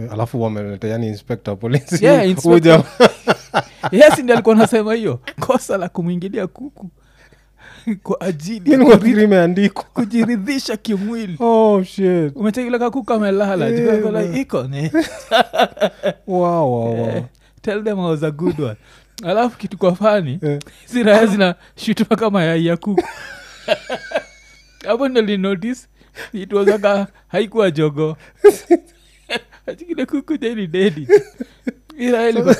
alafu wameleta yani inspector polisi Yeah, inspector. Huja- yes ndi alikuwa nasema hiyo kosa la kumwingilia kuku kwa ajili Mimi ya nilikuwa kuri- nafikiri imeandikwa kujiridhisha kimwili oh shit umetekileka kuku amelala Yeah, Tukakola, man. iko ni wow, wow, wow. Eh, tell them I was a good one alafu kitu kwa fani Eh. hizi raya zina shutuma kama yai ya kuku hapo ndo linotice it was aka haikuwa jogo atikile kuku deni dedi iraya ilikuwa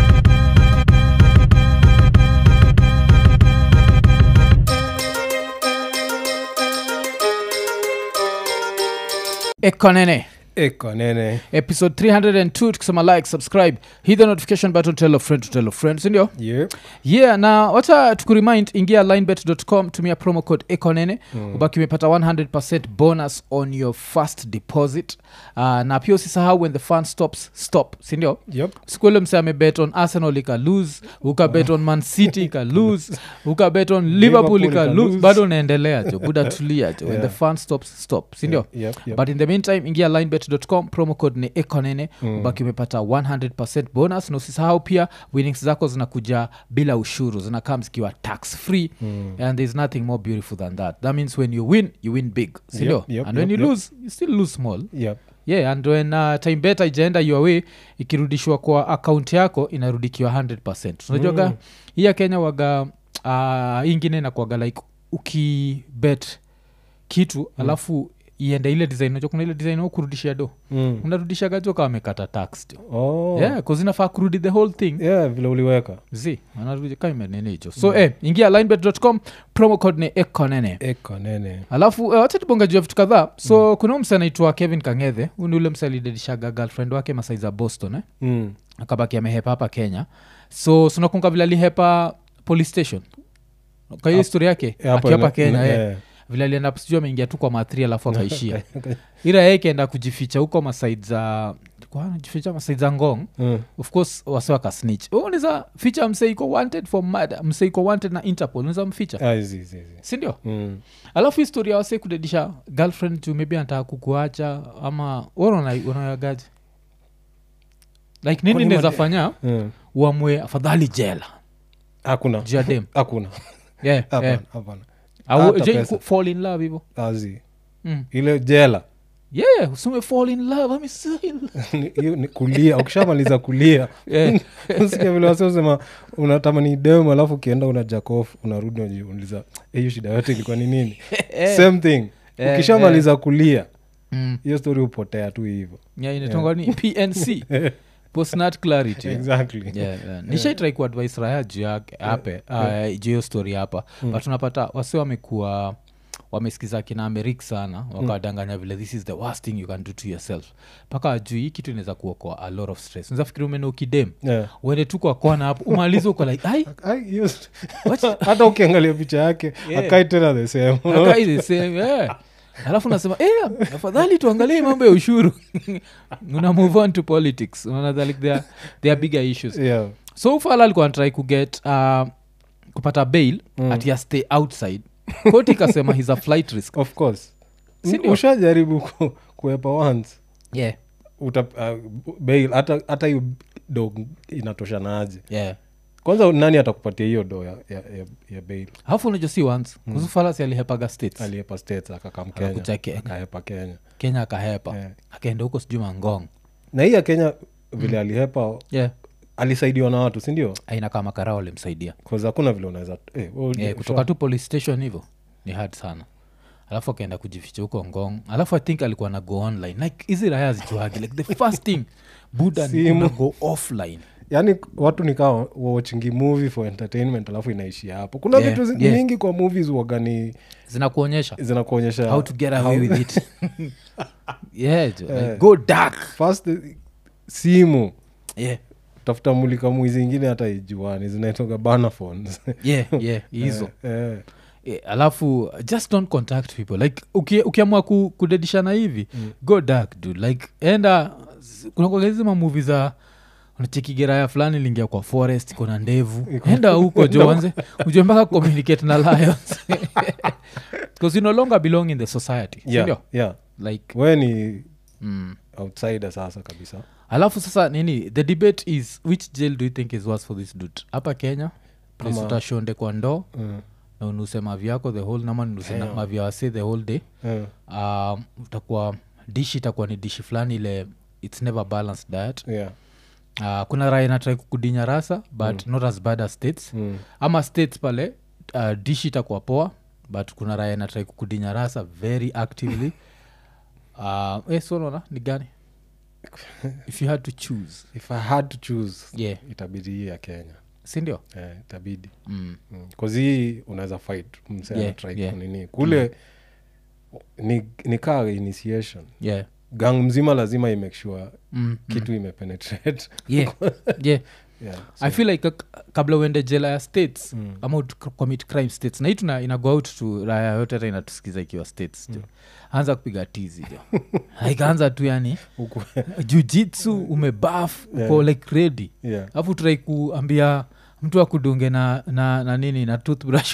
ekonene eko nene episode 302 tukisema like subscribe hit the notification button tell a friend to tell a friend sindio yeah. yeah na wacha tukuremind ingia linebet.com tumia promo code ekonene mm. ubaki umepata 100 bonus on your first deposit uh, na pia usisahau when the fun stops stop sindio yep. sikuele mse amebet on arsenal ika lose ukabet on man city ika lose ukabet on liverpool ika ika lose lose. bado unaendelea jo buda tulia jo when Yeah. the fun stops stop sindio yep, yep. but in the meantime ingia linebet.com promo code ni ekonene Mm. mm. ubaki umepata 100 bonus na usisahau pia winnings zako zinakuja bila ushuru zinakaa zikiwa tax free Mm. and there's nothing more beautiful than that that means when you win you win big sindio Yep, yep, and when yep, you yep. lose you still lose small Yep. yeah and when uh, time beta ijaenda your way ikirudishwa kwa akaunti yako inarudikiwa 100 unajuaga Mm. hii ya kenya waga uh, hii ingine inakuaga like ukibet kitu alafu iende ile design unajua kuna ile design au kurudishia do Mm. unarudishaga jo kama amekata tax jo Oh. yeah cause inafaa kurudi the whole thing yeah vile uliweka z anarudi kama imenene hicho so eh, ingia linebet.com promo code ni ekonene eko nene alafu uh, wacha tubonga juu ya vitu kadhaa so mm. kuna huyu mse anaitwa kevin kangethe huu ni ule mse alidedishaga girlfriend wake masai za boston eh? mm. akabaki amehepa hapa kenya so sunakunga vile alihepa police station kwa hiyo Ap- histori yake Yeah, hapo akiapa ina- kenya yeah. eh. vile alienda sijui ameingia tu kwa mathri alafu akaishia ila yeye ikaenda kujificha huko masaid za kwa anajificha masaid za ngong Mm. of course wase wakasnitch unaweza ficha mse iko wanted for murder mse iko wanted na interpol unaweza mficha Ah, hizi, hizi, hizi. sindio Mm. alafu historia wase kudedisha girlfriend juu maybe anataka kukuacha ama unaagaji like nini Kwani naweza made- fanya Mm. uamue afadhali jela hakuna juu ya dem hakuna yeah, hapana yeah. hapana Au Hata je- pesa. ku- fall in love hivo azi mm. ile jela yeah usume fall in love I'm still. Ni- hiyo ni kulia ukishamaliza kulia yeah. sikia vile wasiosema unatamani dem alafu ukienda una jakof unarudi unajiuliza "Eh, hiyo shida yote ilikuwa ni nini same thing Eh, ukishamaliza kulia mm. hiyo story hupotea tu hivyo yeah, inatonga ni pnc postnat clarity exactly yeah, yeah. nishaitrai kuadvise raya juu yake hape uh, juu hiyo story hapa but unapata wasi wamekuwa wamesikiza kina amerik sana wakawadanganya vile this is the worst thing you can do to yourself mpaka juu hii kitu inaweza kuokoa a lot of stress unazafikiri umene ukidem Yeah. uende tu kwa kona hapo umalize uko like ai Ai, hiyo st- what hata ukiangalia picha yake Yeah. akai tena the same Akai the same, yeah. alafu nasema eh, afadhali tuangalie mambo ya ushuru una move on to politics unaona like there, there are bigger issues yeah. so fala alikuwa anatrai kuget uh, kupata bail Mm. mm. ati stay outside koti ikasema he's a flight risk of course Si M- ndio? ushajaribu ku- kuepa once yeah. uta uh, bail hata hata hiyo do inatoshanaje yeah. kwanza nani atakupatia hiyo do ya, ya, ya, ya bail alafu unajua si once mm. kuzufalasi alihepaga states aliepa states akakam Akakuja kenya Kenya. akahepa kenya kenya akahepa Yeah. akaenda huko sijui mangong na hii ya kenya vile alihepa yeah. alisaidiwa na watu sindio aina kama karao alimsaidia bcause hakuna vile unaweza eh, wewe yeah, usha- kutoka tu police station hivyo ni hard sana alafu akaenda kujificha huko ngong alafu i think alikuwa na go online like hizi raya zijuagi like the first thing buda ni Simu. kuna go offline yaani watu nikawa watchingi movie for entertainment alafu inaishia hapo kuna Yeah, vitu zi- yeah. nyingi kwa movies wagani zinakuonyesha zinakuonyesha how to get away with it yeah jo, like, Eh. go dark first eh, simu yeah tafuta mulika mwizi ingine hata ijuani zinaitoga bana phones yeah yeah hizo eh, Eh, alafu just don't contact people like uki- ukiamua ku, kudedishana hivi mm. go dark dude like enda kunakwagaizi mamuvi za unachekigeraya fulani lingia kwa forest iko na ndevu enda huko jo wanze ujue mpaka communicate na lions because you no longer belong in the society yeah, sindio yeah. like we ni mm. outsider sasa kabisa alafu sasa nini the debate is which jail do you think is worse for this dude hapa kenya place Ama- utashonde kwa ndoo mm. na unuse mavyako the whole nama nuse na Damn. mavya wase the whole day mm. um, utakuwa dishi itakuwa ni dishi fulani ile its never balanced diet yeah. uh, kuna raya inatrai kukudinya rasa but not as bad as states mm. ama states pale uh, dishi itakuwa poa but kuna raya inatrai kukudinya rasa very actively uh, eh, so unaona ni gani if you had to choose if i had to choose yeah itabidi hii ya kenya sindio eh, itabidi mm. mm. hii unaweza fight mse Yeah, anatry yeah. kunini kule ni, ni kaa initiation yeah gang mzima lazima imake sure mm. kitu imepenetrate yeah yeah yeah. i feel like k- kabla uende jela ya states Mm. ama ut- commit crime states na hii tuna ina go out to raya yote hata inatusikiza ikiwa states jo anza kupiga tizi jo ikaanza tu yani Huku- jujitsu umebaf uko Yeah. like ready yeah. alafu turai kuambia mtu akudunge na, na, na nini na toothbrush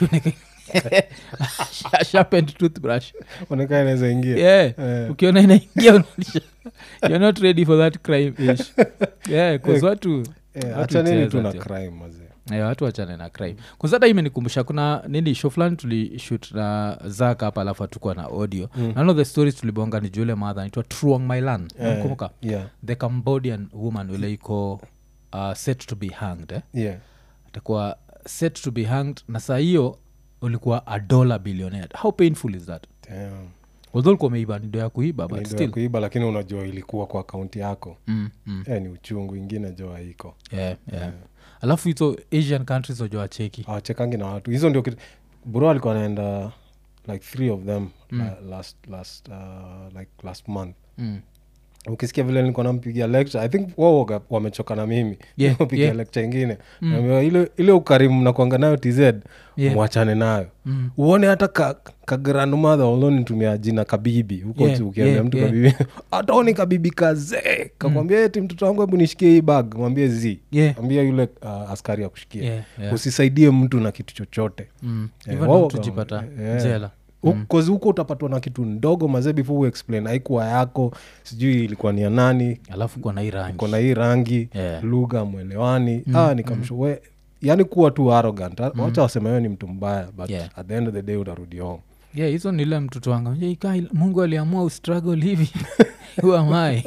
sharpened toothbrush onekana inaweza ingia yeah Eh. ukiona inaingia unaonyesha you're not ready for that crime ish yeah cause watu Eh, watu acha nini hucheza tu na jo. crime mazee Eh, watu wachane na crime kuzata imenikumbusha kuna nini show fulani tulishut na zaka hapa alafu hatukuwa na audio Mm. none of the stories tulibonga ni jule madha naitwa truong mailan Eh, nakumbuka yeah. the cambodian woman ule iko uh, set to be hanged eh? yeah. atakuwa set to be hanged na saa hiyo ulikuwa a dollar billionaire how painful is that Damn. although ulikuwa umeiba nido ya kuiba but Ni ndio ya still kuiba lakini unajua ilikuwa kwa akaunti yako mm, mm. eh, ni uchungu ingine jo haiko Yeah, yeah. alafu hizo asian countries wajua cheki awachekangi na watu hizo ndio kitu bro alikuwa anaenda like three of them la, last, last, uh, like last month mm. ukisikia vile nilikuwa nampigia lecture i think wao waga- wamechoka na mimi Yeah, pigia yeah. lecture ingine Naambiwa ile, ile ukarimu nakwanga nayo tz Yeah. mwachane nayo Mm. uone hata ka, ka grandmother ulonitumia jina kabibi huko Yeah, tu ukiambia yeah, mtu yeah. kabibi hata oni kabibi kazee kakwambia eti mtoto wangu hebu nishikie hii bag mwambie z Yeah. ambia yule uh, askari akushikia Yeah, yeah. usisaidie mtu na kitu chochote Mm. Eh, Even wao mtu kama- jipata eh, jela kozi huko utapatwa na kitu ndogo mazee before uexplain haikuwa yako sijui ilikuwa ni ya nani alafu kwa na hii rangi iko na hii rangi Yeah. lugha mwelewani ah, nikamsho we yani kuwa tu arrogant mm. wacha waseme wewe ni mtu mbaya but Yeah. at the end of the day utarudi home yeah hizo nile mtoto wangu "Je, ika mungu aliamua ustruggle hivi uamai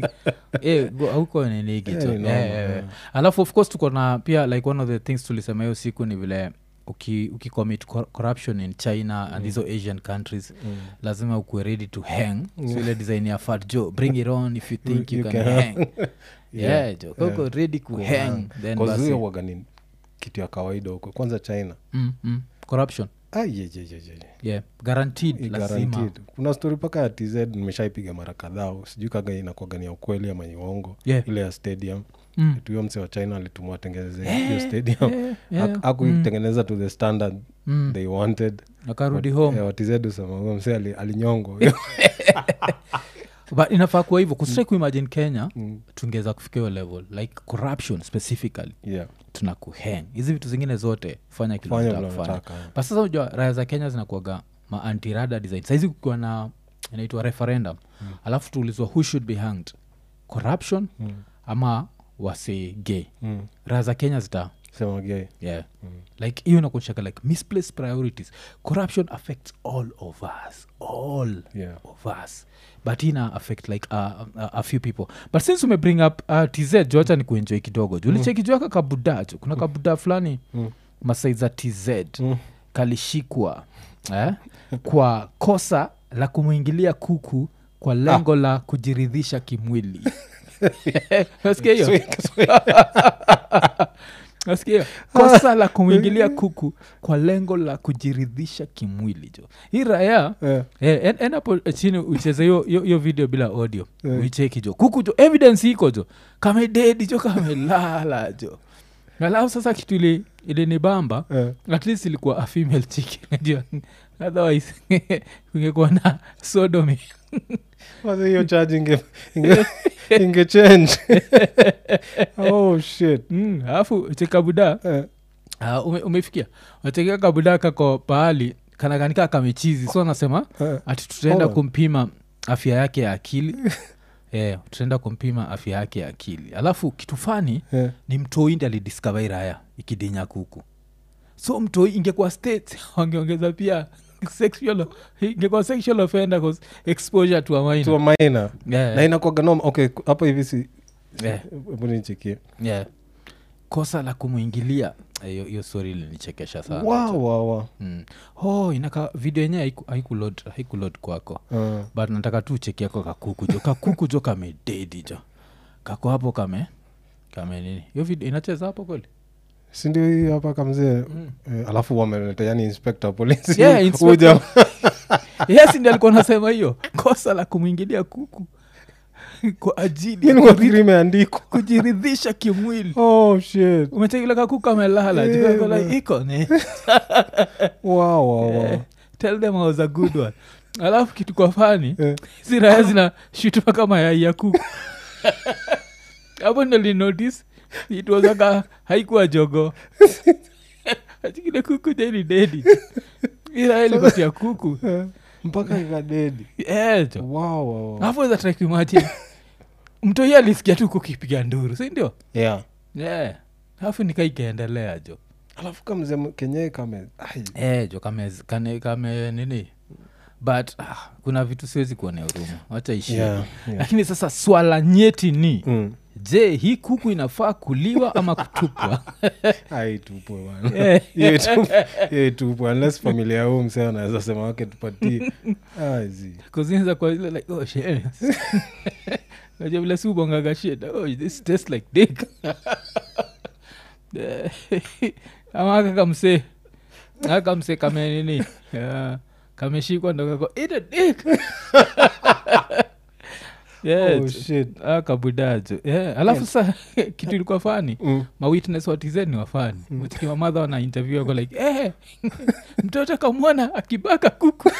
auko nenigi Yeah, tu ni noma, Yeah, yeah, yeah. yeah. alafu of course tuko na pia like one of the things tulisema hiyo siku ni vile uki, ukicommit cor- corruption in china and hizo asian countries lazima ukuwe ready to hang so ile design ya fat jo bring it on if you think you, You can, can hang yeah, jo kauko ready ku hang then basi kazuia waga ni kitu ya kawaida huko kwanza china mm, mm, corruption ah, ye, ye, ye, ye, ye. yeah guaranteed Ni lazima guaranteed. kuna stori mpaka ya tz nimeshaipiga mara kadhaa sijui kaga inakuagania ukweli ama uongo Yeah. ile ya stadium Mm. tuyo mse wa china alitumwa atengeneze hiyo stadium yeah, yeah. akuitengeneza to the standard Mm. they wanted akarudi home Eh, watz usema huyo mse ali- alinyongwa but inafaa kuwa hivyo kusitrai kuimagine kenya Mm. tungeweza kufika hiyo level like corruption specifically yeah. tuna kuhang hizi vitu zingine zote fanya kile fanya unataka vile kufanya unataka but sasa unajua raya za kenya zinakuaga maantirada design saizi kukiwa na inaitwa referendum mm. alafu tuulizwa who should be hanged corruption Mm. ama wase gay Mm. raya za kenya zita sema gay yeah like hiyo inakuonyeshaka like misplaced priorities corruption affects all of us all Yeah. of us but ina affect like uh, uh, a few people but since ume bring up uh, tz joacha ni kuenjoy kidogo ju ulichekijuaka kabuda jo kuna kabuda fulani Mm. masai za tz Mm. kalishikwa eh? kwa kosa la kumwingilia kuku kwa lengo la kujiridhisha kimwili nasikia hiyo Sweet, sweet. nasikia hiyo kosa la kumwingilia kuku kwa lengo la kujiridhisha kimwili jo hii raya Eh, Eh, en- enapo chini ucheze hiyo- hiyo hiyo video bila audio Eh. uicheki jo kuku jo evidence iko jo kamededi jo kamelala jo alafu sasa kitu ile ilinibamba eh. at least ilikuwa a female chicken najua otherwise kungekuwa na sodomy Kwanza hiyo charge inge, inge, inge change oh shit Mm, alafu chekabuda eh. uh, ume, umefikia wachekea kabuda kako pahali kanakanika kamechizi so anasema Eh. ati tutaenda Hold on. kumpima afya yake ya akili yeah, tutaenda kumpima afya yake ya akili alafu kitu fani Yeah. ni mtoi ndi alidiscover iraya ikidinya kuku so mtoi ingekuwa state wangeongeza pia sexual ingekuwa sexual offender cause exposure to a minor. to a minor yeah, na inakwaga noma okay hapa hivi si yeah, hebu nichekie yeah. kosa la kumwingilia hiyo hiyo stori ilinichekesha sana wow, wow, wow. mm. oh, inaka video yenyewe haiku- haikulod haikulod kwako Uh, but nataka tu cheki yako kakuku jo kakuku jo kamededi jo kako hapo kame kame nini hiyo video inacheza hapo kweli si ndio hii hapa kamzee mm. eh, alafu wameleta yani inspector polisi Yeah, Huyu inspector. jamaa- yes ndi alikuwa nasema hiyo kosa la kumwingilia kuku kwa ajili ya Yaani kuri- wafikiri imeandikwa kujiridhisha kimwili oh shit umechekile kakuku amelala Yeah, yeah, man. iko ni wow, wow, wow. Eh, tell them I was a good one alafu kitu kwa fani Eh, hizi raya zina shutuma kama yai ya kuku hapo ndo linotice it was aka haikuwa jogo achikile kuku jeni dedi iraya ilikotia kuku eh, mpaka ikadedi ejo wow, wow, wow. alafu weza try kuimagine mtoi alisikia tu kukipiga nduru si ndio yeah yeah. alafu nikaikaendelea jo alafu kamze kenyewe kame ai, Eh, jo kame, kane, kame nini but ah, kuna vitu siwezi kuonea huruma wacha ishi yeah, yeah. lakini sasa swala nyeti ni Mm. je hii kuku inafaa kuliwa ama kutupwa Ai, tupwe bwana. Eh, Hiyo itupwe- hiyo itupwe unless familia ya huu msee anaweza sema wake tupatie Ah, zi. kuzinza kwa ile like oh shit najua vile si ubongaga shit oh this tastes like dick Eh, ama aka kamsee aka kamsee kame nini yeah, kameshikwa ndo kako eat a dick yeah, Oh, shit. akabudajo yeah. alafu sa kitu ilikuwa fani Mm. mawitness watizeni wafani mm. mamadha wana interview ako like eh, mtoto kamwona akibaka kuku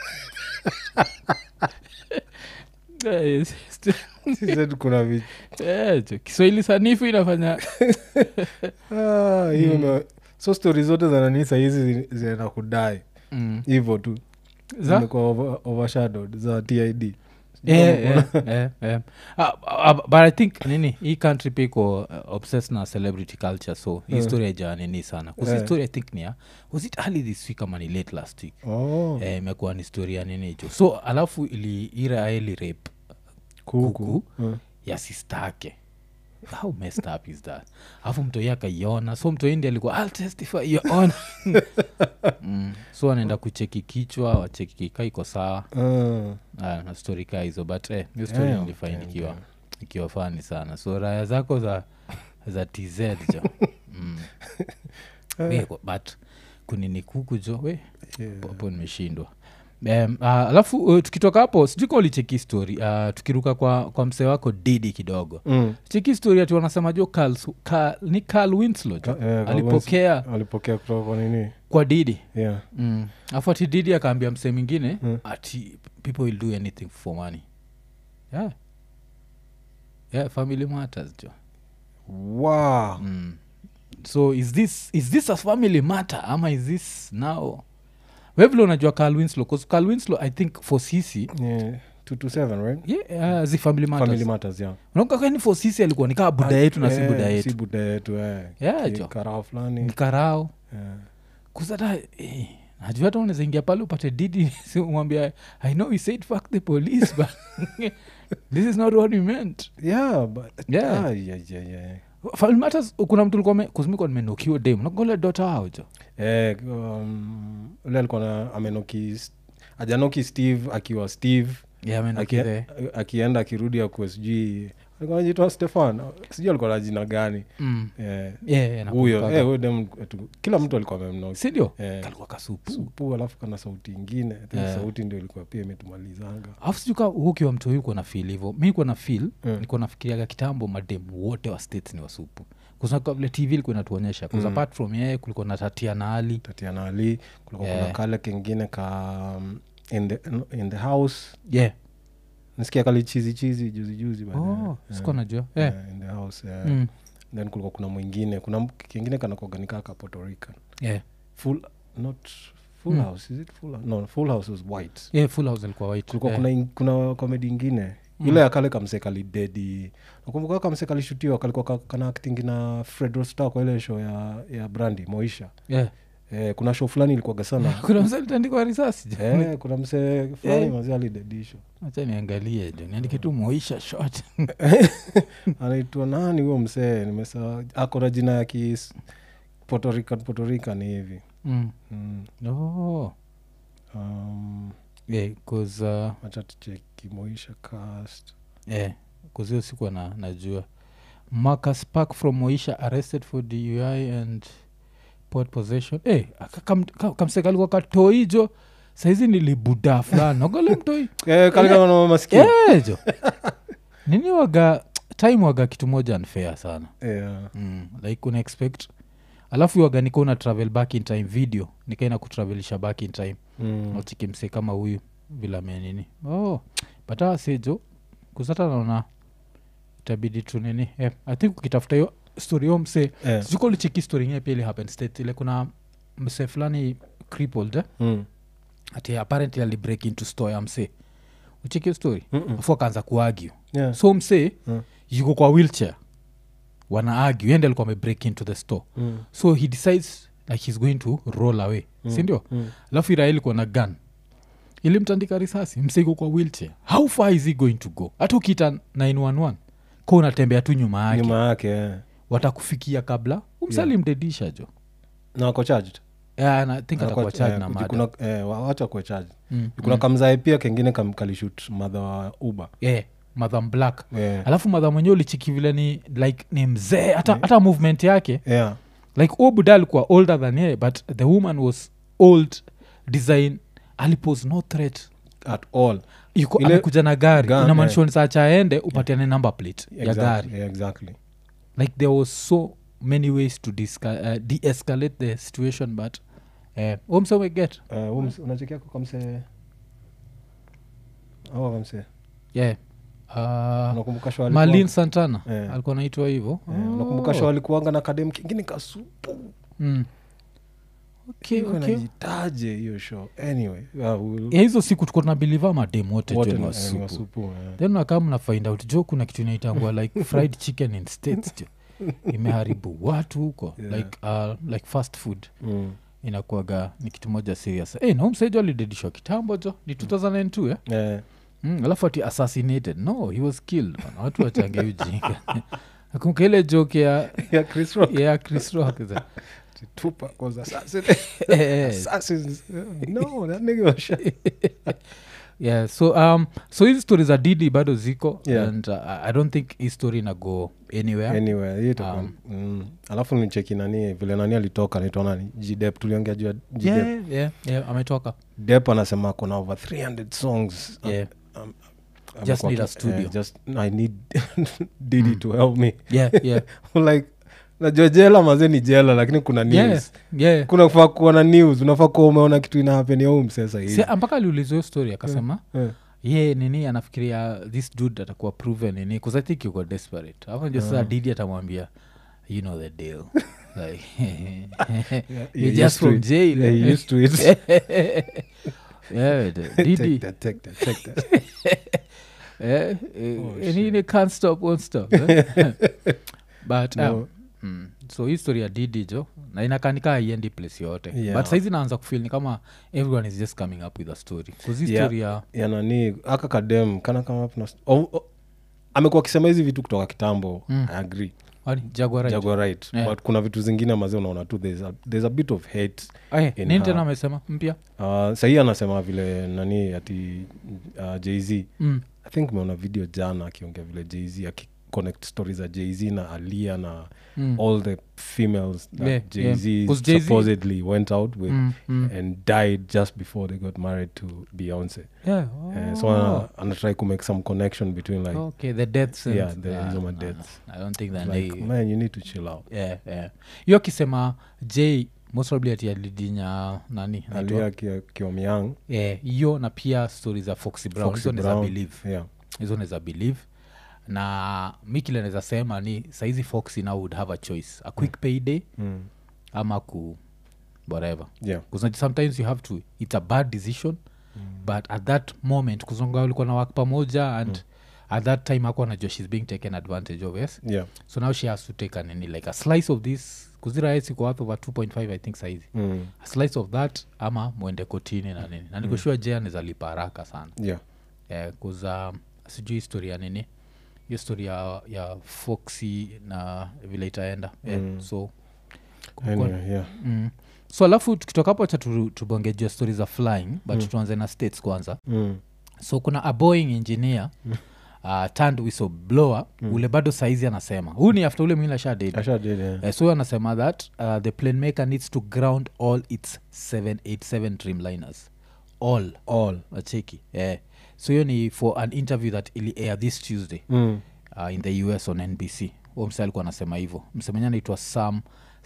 Eh, st- She said kuna vi- eh, jo, kiswahili sanifu inafanya Ah, hiyo ime- so stori zote za nanii sahizi zi- zinaenda kudai mm. hivo tu za zimekuwa over- overshadowed za tid Eh, eh, eh, eh. Ah, ah, but i think nini hii country pia iko uh, obsessed na celebrity culture so hii Eh. story haijaa nini sana kusi Eh. story i think ni ya was it early this week ama ni late last week oh, Eh, imekuwa ni story ya nini hicho so alafu ili ira ili rape kuku kuku. Mm. ya sistake how messed up is that alafu mtoi akaiona so mtoi ndi alikuwa I'll testify your honor mm. so anaenda kucheki kichwa wacheki kika iko sawa Ah, Ah, na stori kaa hizo but eh, hiyo story Damn, nilifind damn, ikiwa damn. ikiwa fani sana so raya zako za za tz jo mm. We, but kunini kuku jo we yeah. hapo nimeshindwa Um, uh, alafu uh, tukitoka hapo sijuka ulicheki story uh, tukiruka kwa, kwa msee wako didi kidogo Mm. cheki story ati wanasema jo Carl, Su- Carl, ni Carl Winslow jo Ka- eh, alipokea alipokea kutoka kwa nini kwa didi yeah. mm. afu ati didi akaambia msee mwingine Mm. ati people will do anything for money yeah. yeah family matters jo wow. mm. so is this is this a family matter ama is this now wevile unajua Carl Winslow 'cause Carl Winslow i think for sisi yeah. 227 right yeah, uh, zi family matters family matters yeah unakwani for sisi alikuwa nikaa buda yetu na si Eh, buda si yetu buda yetu eh. Yeah, Ki- jo. karao fulani nikarao yeah. kusata eh, najua hata unaweza ingia pale upate didi si umwambia i know we said fuck the police but this is not what we meant yeah, but Yeah. ah, yeah, yeah, yeah. family matters kuna mtu likuwa kuzimikwa nimenukiwa dem nakole dota hao jo Eh, um, ule alikuwa na amenoki ajanoki steve akiwa steve yeah, Aki- amenukithe akienda akirudi akuwe sijui alikuwa anajitwa stefan sijui alikuwa na jina gani mm. Eh, yeah, yeah, huyo nakumbukaga. eh, huyo dem tu- kila mtu alikuwa amemnoki sindio Eh, kalikuwa kasupu supu alafu kana sauti ingine I think Eh. sauti ndio ilikuwa pia imetumalizanga alafu sijuka ukiwa mtu huyu na fil hivo mi kuwa na fil Mm. nikuwa nafikiriaga kitambo mademu wote wa states ni wasupu kusaka vile tv ilikuwa inatuonyesha mm. Mm. apart from yeye kulikuwa na tatia na ali tatiana ali kulikuwa Eh. kuna kale kengine ka um, in the, in the house yeah. nasikia kali chizi chizi juzi juzi baadaye. oh, Eh, sikuwa najua eh, yeah. in the house eh. Mm. then kulikuwa kuna mwingine kuna m- kingine kanakoganika ka puerto rican Yeah. full not full Mm. house is it full house? no full house was white Yeah, full house alikuwa white kulikuwa yeah. kuna, in- kuna komedi ingine ile ya kale kamse kalidedi nakumbuka kamse kalishutiwa kalikuwa ka- kana acting na fred rostar kwa ile show ya, ya brandi moisha yeah. eh, kuna show fulani ilikuwaga sana kuna mzee litandikwa risasi jo. eh, kuna msee fulani Eh. mazee alidedisho acha niangalie jo niandike tu moisha shot anaitwa nani huyo msee nimesa ako na jina ya ki Puerto Rican, Puerto Rican hivi mm. mm. oh. um, yeah, 'cause, uh, acha tucheki moisha cast yeah, 'cause hiyo sikuwa na, najua marcus park from moisha arrested for dui and port possession hey, kamsekalikuwa katoijo saizi nilibuda fulani nogole mtoi eh, kalikana masikio Eh, jo nini waga time waga kitu moja unfair sana yeah. mm, like una expect alafu waga nika una travel back in time video nikaina kutravelisha back in time mm. nachikimse kama huyu vila menini oh, but awa sejo kusata naona itabidi tu nini eh, i think ukitafuta hiyo story yo mse eh. sijuko licheki story ingine pia ili happen state ile kuna mse fulani crippled eh? mm. ati apparently alibreak into store ya mse ucheki hiyo story Mm-mm. afu akaanza kuagio yeah. so mse Mm. yuko kwa wheelchair wana argue yende alikuwa amebreak into the store mm. so he decides like he's going to roll away Mm. sindio mm. alafu irael iko na gun ilimtandika risasi mseiko kwa wheelchair how far is he going to go hata ukiita 911 ko unatembea tu nyuma yake nyuma yake eh. watakufikia kabla umsalimdedisha jo na wako charged yeah, and I think Anakuwa- atakuwa charged eh, na kuji- mada kuna- eh, wa- wacha kuwe charged mm. kuna kamzae pia kengine kam- kalishut madha wa uba yeah, madham black yeah. alafu madha mwenyewe ulichiki vile ni like ni mzee hata, hata movement yake yeah. like huo buda alikuwa older than ye but the woman was old design alipose no threat at all yuko Ile- amekuja na gari Gun, inamaanisha yeah. saa aende upatiane number plate ya exactly. gari yeah, exactly like there was so many ways to disca- uh, de-escalate the situation but uh, omseweget uh, huu mse- unachekia kwa kamse au kamse yeah uh, unakumbuka show malin alikuwa- santana Eh. alikuwa naitwa hivo Eh, unakumbuka show alikuanga na kadem kingine kasupu mm. okay, Ilikuwa okay. inajitaje hiyo show anyway uh, we'll- ya hizo siku tuko tunabiliva madem wote wote jo ni ni- eh, ni wasupu wasupu, eh. then nakaa mna find out jo kuna kitu inaitangwa like fried chicken in states jo imeharibu watu huko Yeah. like uh, like fast food Mm. inakuaga ni kitu moja serious hey, naumsejo alidedishwa kitambo jo ni 2002 eh? Eh, mm, alafu ati assassinated no he was killed bana. watu wachange ujinga nakumbuka ile joke ya yeah, Chris Rock. ya chris rock za- Tupac was assassin- Eh, eh, assassins. No, that nigga was shot. yeah so um so hizi stori za didi bado ziko Yeah. and uh, i don't think hii story inago anywhere anyway hiyo itakuwa- Um, mm. alafu nicheki nani vile nani alitoka naitwa nani jdep tuliongea juu ya jdep yeah, yeah, yeah, ametoka dep anasema kuna over 300 songs yeah. Um, Just amekuwa need a ki- studio. eh, just i need didi to help me yeah, yeah. like najua jela maze ni jela lakini kuna news yeah, yeah. kuna faa kuwa na news unafaa kuwa umeona kitu inahapeni au msesa Si, mpaka aliulizwa hiyo story akasema Eh. ye nini anafikiria this dude atakuwa proven nini bcause i think yuko desperate afu ndio sasa didi atamwambia you know the deal like you're you're used just to from it. jail Yeah, you're used to it. yeah, the- Take didi that, take that, take that. eh, eh, Oh, and shit. he can't stop won't stop eh? but um, No. mm, so hii story ya didi jo na inakanika haiendi place yote Yeah. but saizi naanza kufil ni kama everyone is just coming up with a story bcause hii Yeah. story ya ya nani aka kadem kana kama up na oh, oh, amekuwa akisema hizi vitu kutoka kitambo Mm. i agree wani jaguar right? Jaguar right Yeah. but kuna vitu zingine mazi unaona tu there's a, there's a bit of hate Eh, in nini her. tena amesema mpya uh, sahii anasema vile nani ati uh, jz mm. i think meona video jana akiongea vile jz akiconnect stories za jz na alia na Mm. all the females that Yeah, yeah. jz 'Cause Jay-Z supposedly went out with Mm, mm. and died just before they got married to beyonce Yeah, Eh, so oh. ana- anatry to make some connection between like okay the deaths and- Yeah, the- Ah, hizo no, madeaths. no, i don't think that like they man you need to chill out yeah, yeah. hiyo akisema j most probably ati alidinya nani anaitwa? alia ki- kiwa myang Eh, hiyo na pia stori za foxy brown Foxy hizo neza Brown. believe yeah hizo neza believe na mi kile naweza sema ni saizi foxy now would have a choice a quick payday mm. ama ku whatever yeah because sometimes you have to it's a bad decision mm. but at that moment kuzonga ulikuwa na wak pamoja and mm. at that time ako anajua shes being taken advantage of yes yeah so now she has to take a nini like a slice of this kuziraesiko worth over 2.5 i think saizi mm. a slice of that ama mwende kotini na nini na nikoshua mm. jea nizalipa haraka sana yeah eh, kuza sijui historia nini hiyo story ya, ya foxy na vile itaenda eh, Mm. so kumekuwa- anyway, yeah mm. so alafu tukitoka hapo cha tubongejua stori za flying but tuanze na states kwanza mm. so kuna a boeing engineer uh, turned whistleblower ule bado saizi anasema huu ni after ule mwingine ashadedi Asha did, yeah. uh, so huyu anasema that uh, the plane maker needs to ground all its 787 dreamliners all all acheki yeah. so hiyo ni for an interview that ili air this tuesday mm. uh, in the us on nbc huo mse alikuwa anasema hivyo msemenye anaitwa sam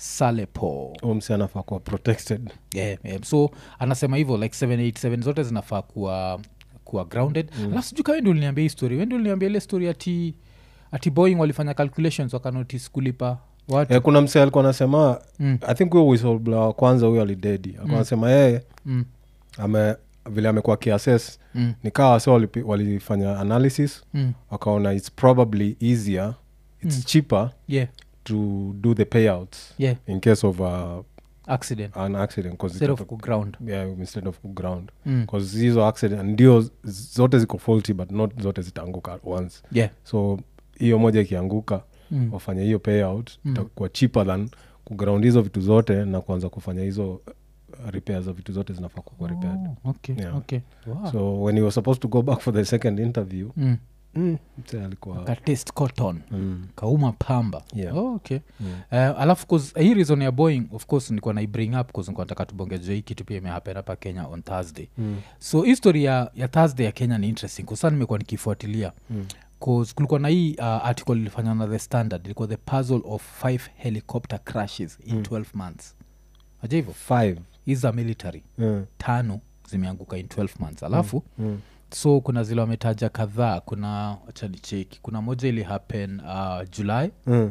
salepo Huyu msi anafaa kuwa protected yeah, yeah. so anasema hivyo like 787 zote zinafaa kuwa kuwa grounded mm. alafu sijui kawendi uliniambia hii story wendi uliniambia ile story ati ati boeing walifanya calculations wakanotis kulipa watu eh, kuna msi alikuwa anasema Mm. i think huyo whistleblower wa kwanza huyo alidedi alikuwa anasema yeye mm. ame vile amekuwa kiases Mm. nikaa wase walipi- walifanya analysis Mm. wakaona its probably easier its Mm. cheaper yeah to do the payouts yeah in case of uh, accident an accident 'cause instead of itata- kuground yeah, instead of ground mm. bcause hizo accident ndio z- zote ziko faulty but not zote zitaanguka at once yeah so hiyo moja ikianguka mm. wafanye hiyo payout Mm. itakuwa cheaper than kuground hizo vitu zote na kuanza kufanya hizo uh, repairs za vitu zote zinafaa kukuwa repaired Oh, okay, Yeah. okay. Wow. so when he was supposed to go back for the second interview mm. mm. mse alikuwa katest cotton mm. kauma pamba Yeah. oh, okay Mm. uh, alafu 'cause hii reason ya boeing of course nikuwa naibring up bcause nikuwa nataka tubongejua hii kitu pia imehapen hapa kenya on thursday Mm. so hii story ya, ya thursday ya kenya ni interesting kusa nimekuwa nikifuatilia Mm. 'Cause kulikuwa na hii uh, article ilifanywa na the standard ilikuwa the puzzle of five helicopter crashes in Mm. 12 months aja hivyo five hii za military mm. tano zimeanguka in 12 months alafu Mm. so kuna zile wametaja kadhaa kuna achanicheki kuna moja ili happen uh, july Mm.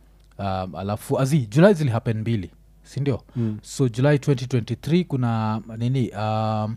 um, alafu azi july zili happen mbili sindio Mm. so july 2023 kuna nini um,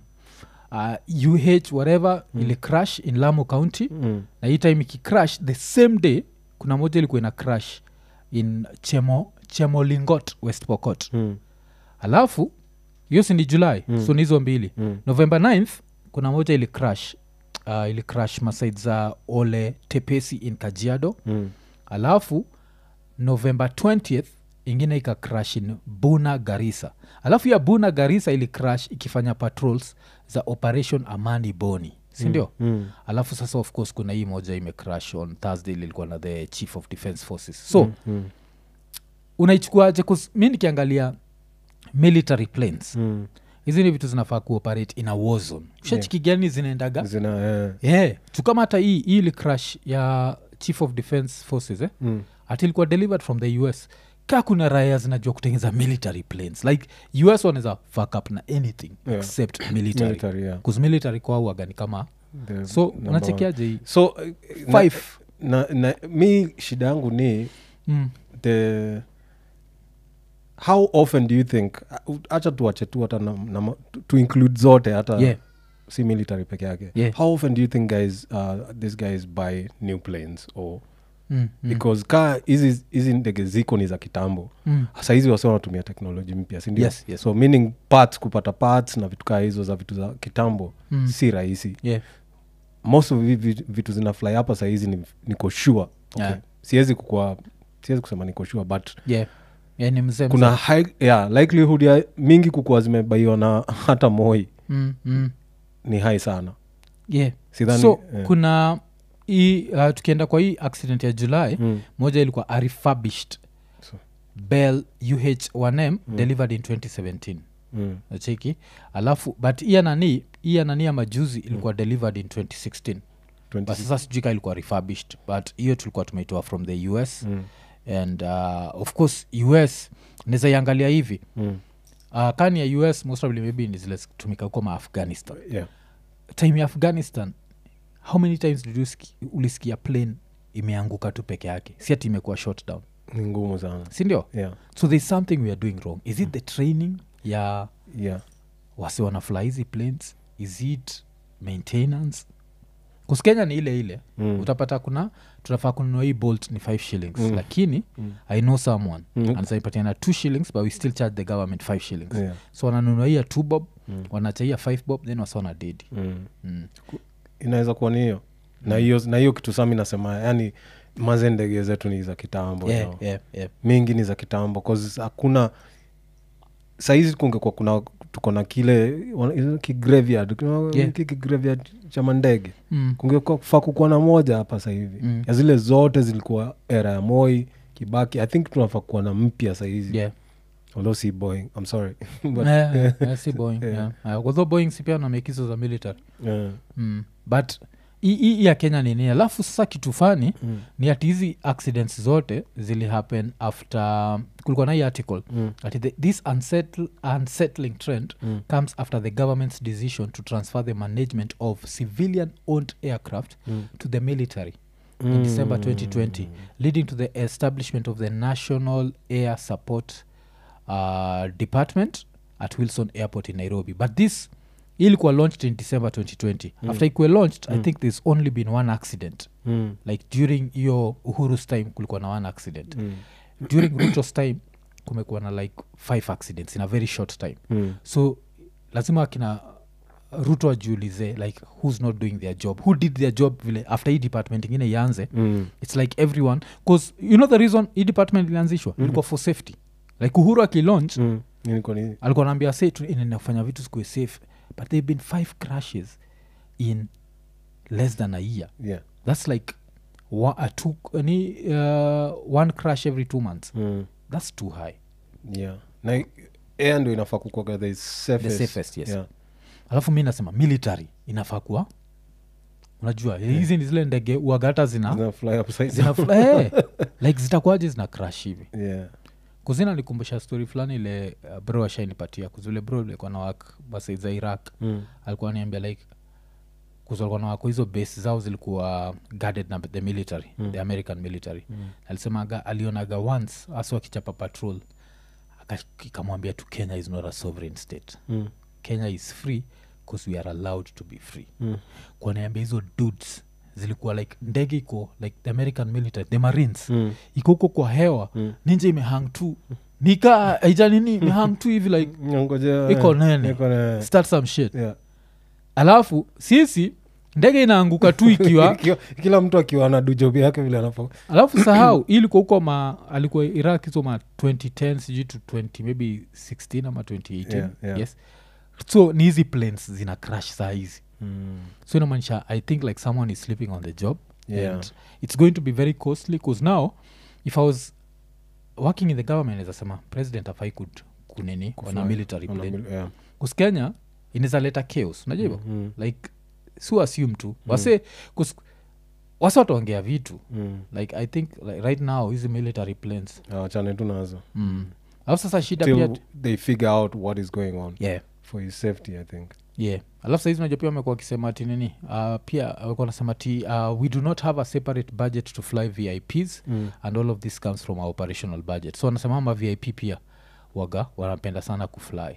uh, uh whatever mm. ili crash in lamu county Mm. na hii time ikicrash the same day kuna moja ilikuwa ina crash in chemo chemolingot west pocot Mm. alafu hiyo si ni july Mm. so ni hizo mbili Mm. november 9th kuna moja ili crash uh, ili crash masaid za ole tepesi in kajiado Mm. alafu november 20th ingine ika crash in buna garisa alafu ya buna garisa ili crash ikifanya patrols za operation amani boni sindio Mm. alafu sasa of course kuna hii moja imecrash on thursday ilikuwa na the chief of defense forces so mm. Mm. unaichukuaje 'Cause mi nikiangalia military planes Mm. hizi ni vitu zinafaa kuoperate in a war zone ushachiki gani zinaendaga zina eh. yeah. tukama hata hii hii ili crash ya chief of defense forces eh? mm. ati ilikuwa delivered from the us ka kuna raya zinajua kutengeza military planes like us wanaweza fuck up na anything Yeah. except military military yeah. bcause military kwauaga ni kama The so number one. unachekiaje hii so uh, na- five na, na, mi shida yangu ni mm. the how often do you think hacha tuache tu hata na, na, ma- to- to include zote hata yeah si military peke yake Yeah. how often do you think guys uh, these guys buy new planes or mm. Mm. because ka hizi hizi ndege ziko ni za kitambo Mm. sahizi wasi wanatumia teknoloji mpya sindio Yes, yes. so meaning parts kupata parts na vitu kaa hizo za vitu za kitambo Mm. si rahisi yeah most of hivi vitu- vitu zina fly hapa sahizi ni, niko sure okay. Yeah. siwezi kukua siwezi kusema niko sure but yeah yeah ni mzee kuna mzee. high, yeah, likelihood ya mingi kukuwa zimebaiwa na hata moi mm. Mm. ni high sana yeah sidhani so yeah. kuna hii uh, tukienda kwa hii accident ya july mm. moja ilikuwa a refurbished So. bell uh1m delivered in 2017 Mm. nacheki alafu but iya nani iya nani ya majuzi ilikuwa delivered in 2016 but 26. sasa sijui ka ilikuwa refurbished but hiyo tulikuwa tumeitoa from the us Mm. and uh, of course us naweza iangalia hivi Mm. uh, kani ya us most probably maybe ni zile tumika huko maafghanistan Yeah. time ya afghanistan how many times did you ski, ulisikia plane imeanguka tu peke yake si ati imekuwa shot down ni ngumu sana sindio yeah. so there's something we are doing wrong is it the training ya Yeah. wasi wanafly hizi planes is it maintenance Kus kenya ni ile ile Mm. utapata kuna tunafaa kununua hii bolt ni 5 shillings Mm. lakini Mm. i know someone Mm. anasaipatiana 2 shillings but we still charge the government 5 shillings Yeah. so wananunua hii ya 2 bob Mm. wanachaia 5 bob then wasona dedi Mm. mm. inaweza kuwa ni hiyo na hiyo na hiyo kitu sami nasema yani maze ndege zetu ni za kitambo yeah, yo. yeah, yeah. mingi ni za kitambo 'cause hakuna sahizi kungekuwa kuna tuko na kile wana- kigraveyard kuna Yeah. hiki kigraveyard cha mandege Mm. kungekuwa fa kukuwa na moja hapa sahivi Mm. ya zile zote zilikuwa era ya moi kibaki i think tunafaa kuwa na mpya sahizi Yeah. although si boeing i'm sorry But, Yeah, yeah, yeah, si boeing Yeah. yeah. Uh, although boeing si pia namekizo za military yeah. mm. but hii- hii hii ya kenya ni nini alafu sasa kitu fani Mm. ni ati hizi accidents zote zili happen after kulikuwa na hii article Mm. ati the, this unsettle, unsettling trend Mm. comes after the government's decision to transfer the management of civilian owned aircraft Mm. to the military in december 2020 leading to the establishment of the national air support uh, department at wilson airport in nairobi but this ilikuwa launched in december 2020 Mm. after ikuwa launched i Mm. think there's only been one accident Mm. like during hiyo uhuru's time kulikuwa na one accident Mm. during ruto's time kumekuwa na like five accidents in a very short time Mm. so lazima akina ruto ajiulize like who's not doing their job who did their job vile after hii department ingine ianze Mm. its like everyone bcause you know the reason hii department ilianzishwa Mhm. ilikuwa for safety like uhuru akilaunch Mm. Nilikuwa ni- alikuwa naambia se inafanya vitu sikuwe safe but they've been five crashes in less than a year yeah. that's like wa, a two, ni, uh, one crash every two months Mm. that's too high yeah na air ndo inafaa kukwaga the safest, The safest, yes. yeah. alafu mi nasema military inafaa kuwa unajua hizi ni zile ndege uagata zina Zina fly upside zina down. hey, like zitakuwaje zina crash hivi yeah. kuzina nikumbusha story fulani ile uh, bro ashainipatia kuzule bro ilikuwa na wak basi za iraq mm. alikuwa niambia like kuzalikuwa na wako hizo base zao zilikuwa guarded na the military Mm. the american military Mm. alisemaga alionaga once hasa wakichapa patrol aka- ikamwambia tu kenya is not a sovereign state Mm. kenya is free because we are allowed to be free Mm. kwanaambia hizo dudes zilikuwa like ndege iko like the american military the marines Mm. iko huko kwa hewa Mm. ninja imehang tu nika aija nini imehang tu hivi like Ngojea, iko eh, nene. iko nene. start some shit Yeah. alafu sisi ndege inaanguka tu ikiwa Ikiwa- kila mtu akiwa na dujobi yake vile anafaa alafu sahau hii ilikuwa huko ma alikuwa iraq hizo ma 2010 sijui to 20 maybe 16 ama 2018 Yeah, yeah. yes so ni hizi planes zina crash saa hizi mm. so inamaanisha i think like someone is sleeping on the job Yeah. and it's going to be very costly because now if i was working in the government azasema president afai kud kunini on a Kufly. military Ona plane mil- yeah. bcause kenya inaweza leta chaos unajua hivyo Mm. like si assume tu wase kus- wase wataongea vitu Mm. like i think like right now hizi military planes Ah, wachane tu nazo mm. alafu sasa shida pia till they figure out what is going on yeah for his safety i think yeah alafu saizi unajua pia wamekuwa wakisema ati nini uh, pia wamekuwa nasema ti uh, we do not have a separate budget to fly vips mm. and all of this comes from our operational budget so wanasema ama vip pia waga wanapenda sana kufly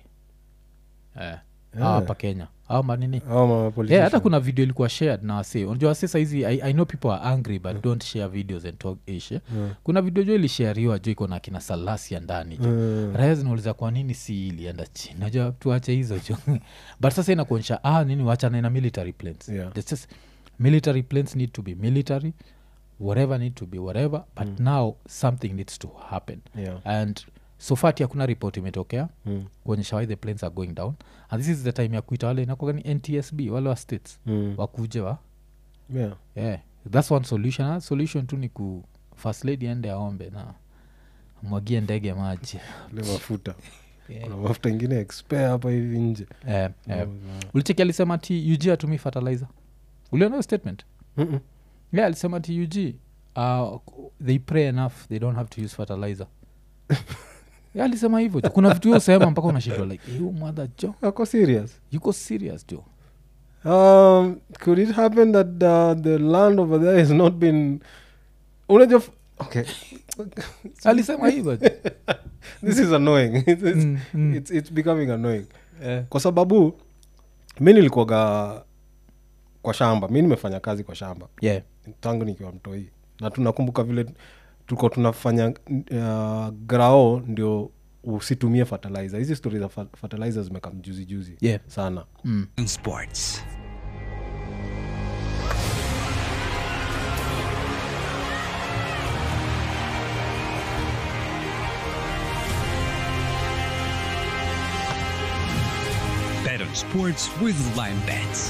eh. Yeah. hapa kenya au manini Hao ma yeah, hata politicians. kuna video ilikuwa shared na wase unajua wase saizi I, i know people are angry but don't share videos and talk ish eh. Mm. kuna video jo ilishariwa jo iko na kina salasia ndani jo Mm. raya zinauliza kwa nini si ilienda chini najua tuache hizo jo but sasa inakuonyesha ah nini wachana na military planes Yeah. That's just, military planes need to be military whatever need to be whatever but Mm. now something needs to happen Yeah. and so far ti hakuna report imetokea Mm. kuonyesha why the planes are going down and this is the time ya kuita wale inakuwaga ni ntsb wale wa states Mm. wakuje wa Yeah. yeah. thats one solution Ah, solution tu ni ku first lady ende aombe na mwagie ndege maji Ile mafuta yeah. kuna mafuta ingine expire hapa hivi nje eh, eh. Mm. ulicheki alisema ti ug atumi fertilizer uliona hiyo statement Mm-mm. yeah alisema ti ug uh, they pray enough they don't have to use fertilizer yeah, alisema hivyo tu. kuna vitu hiyo sehema mpaka unashindwa like you mother jo ako serious yuko serious jo um, could it happen that uh, the land over there has not been unajua f- okay alisema hivyo jo. this is annoying it's, it's, Mm, mm. it's, it's becoming annoying Eh, kwa sababu mi nilikuwaga kwa shamba mi nimefanya kazi kwa shamba yeah. tangu nikiwa mtoi na tunakumbuka vile tulikuwa tunafanya uh, grao ndio usitumie fertilizer hizi stori za fa- fertilizer zimeka mjuzi juzi Yeah. sana Mm. Sports. Bet on sports with Lime Bets.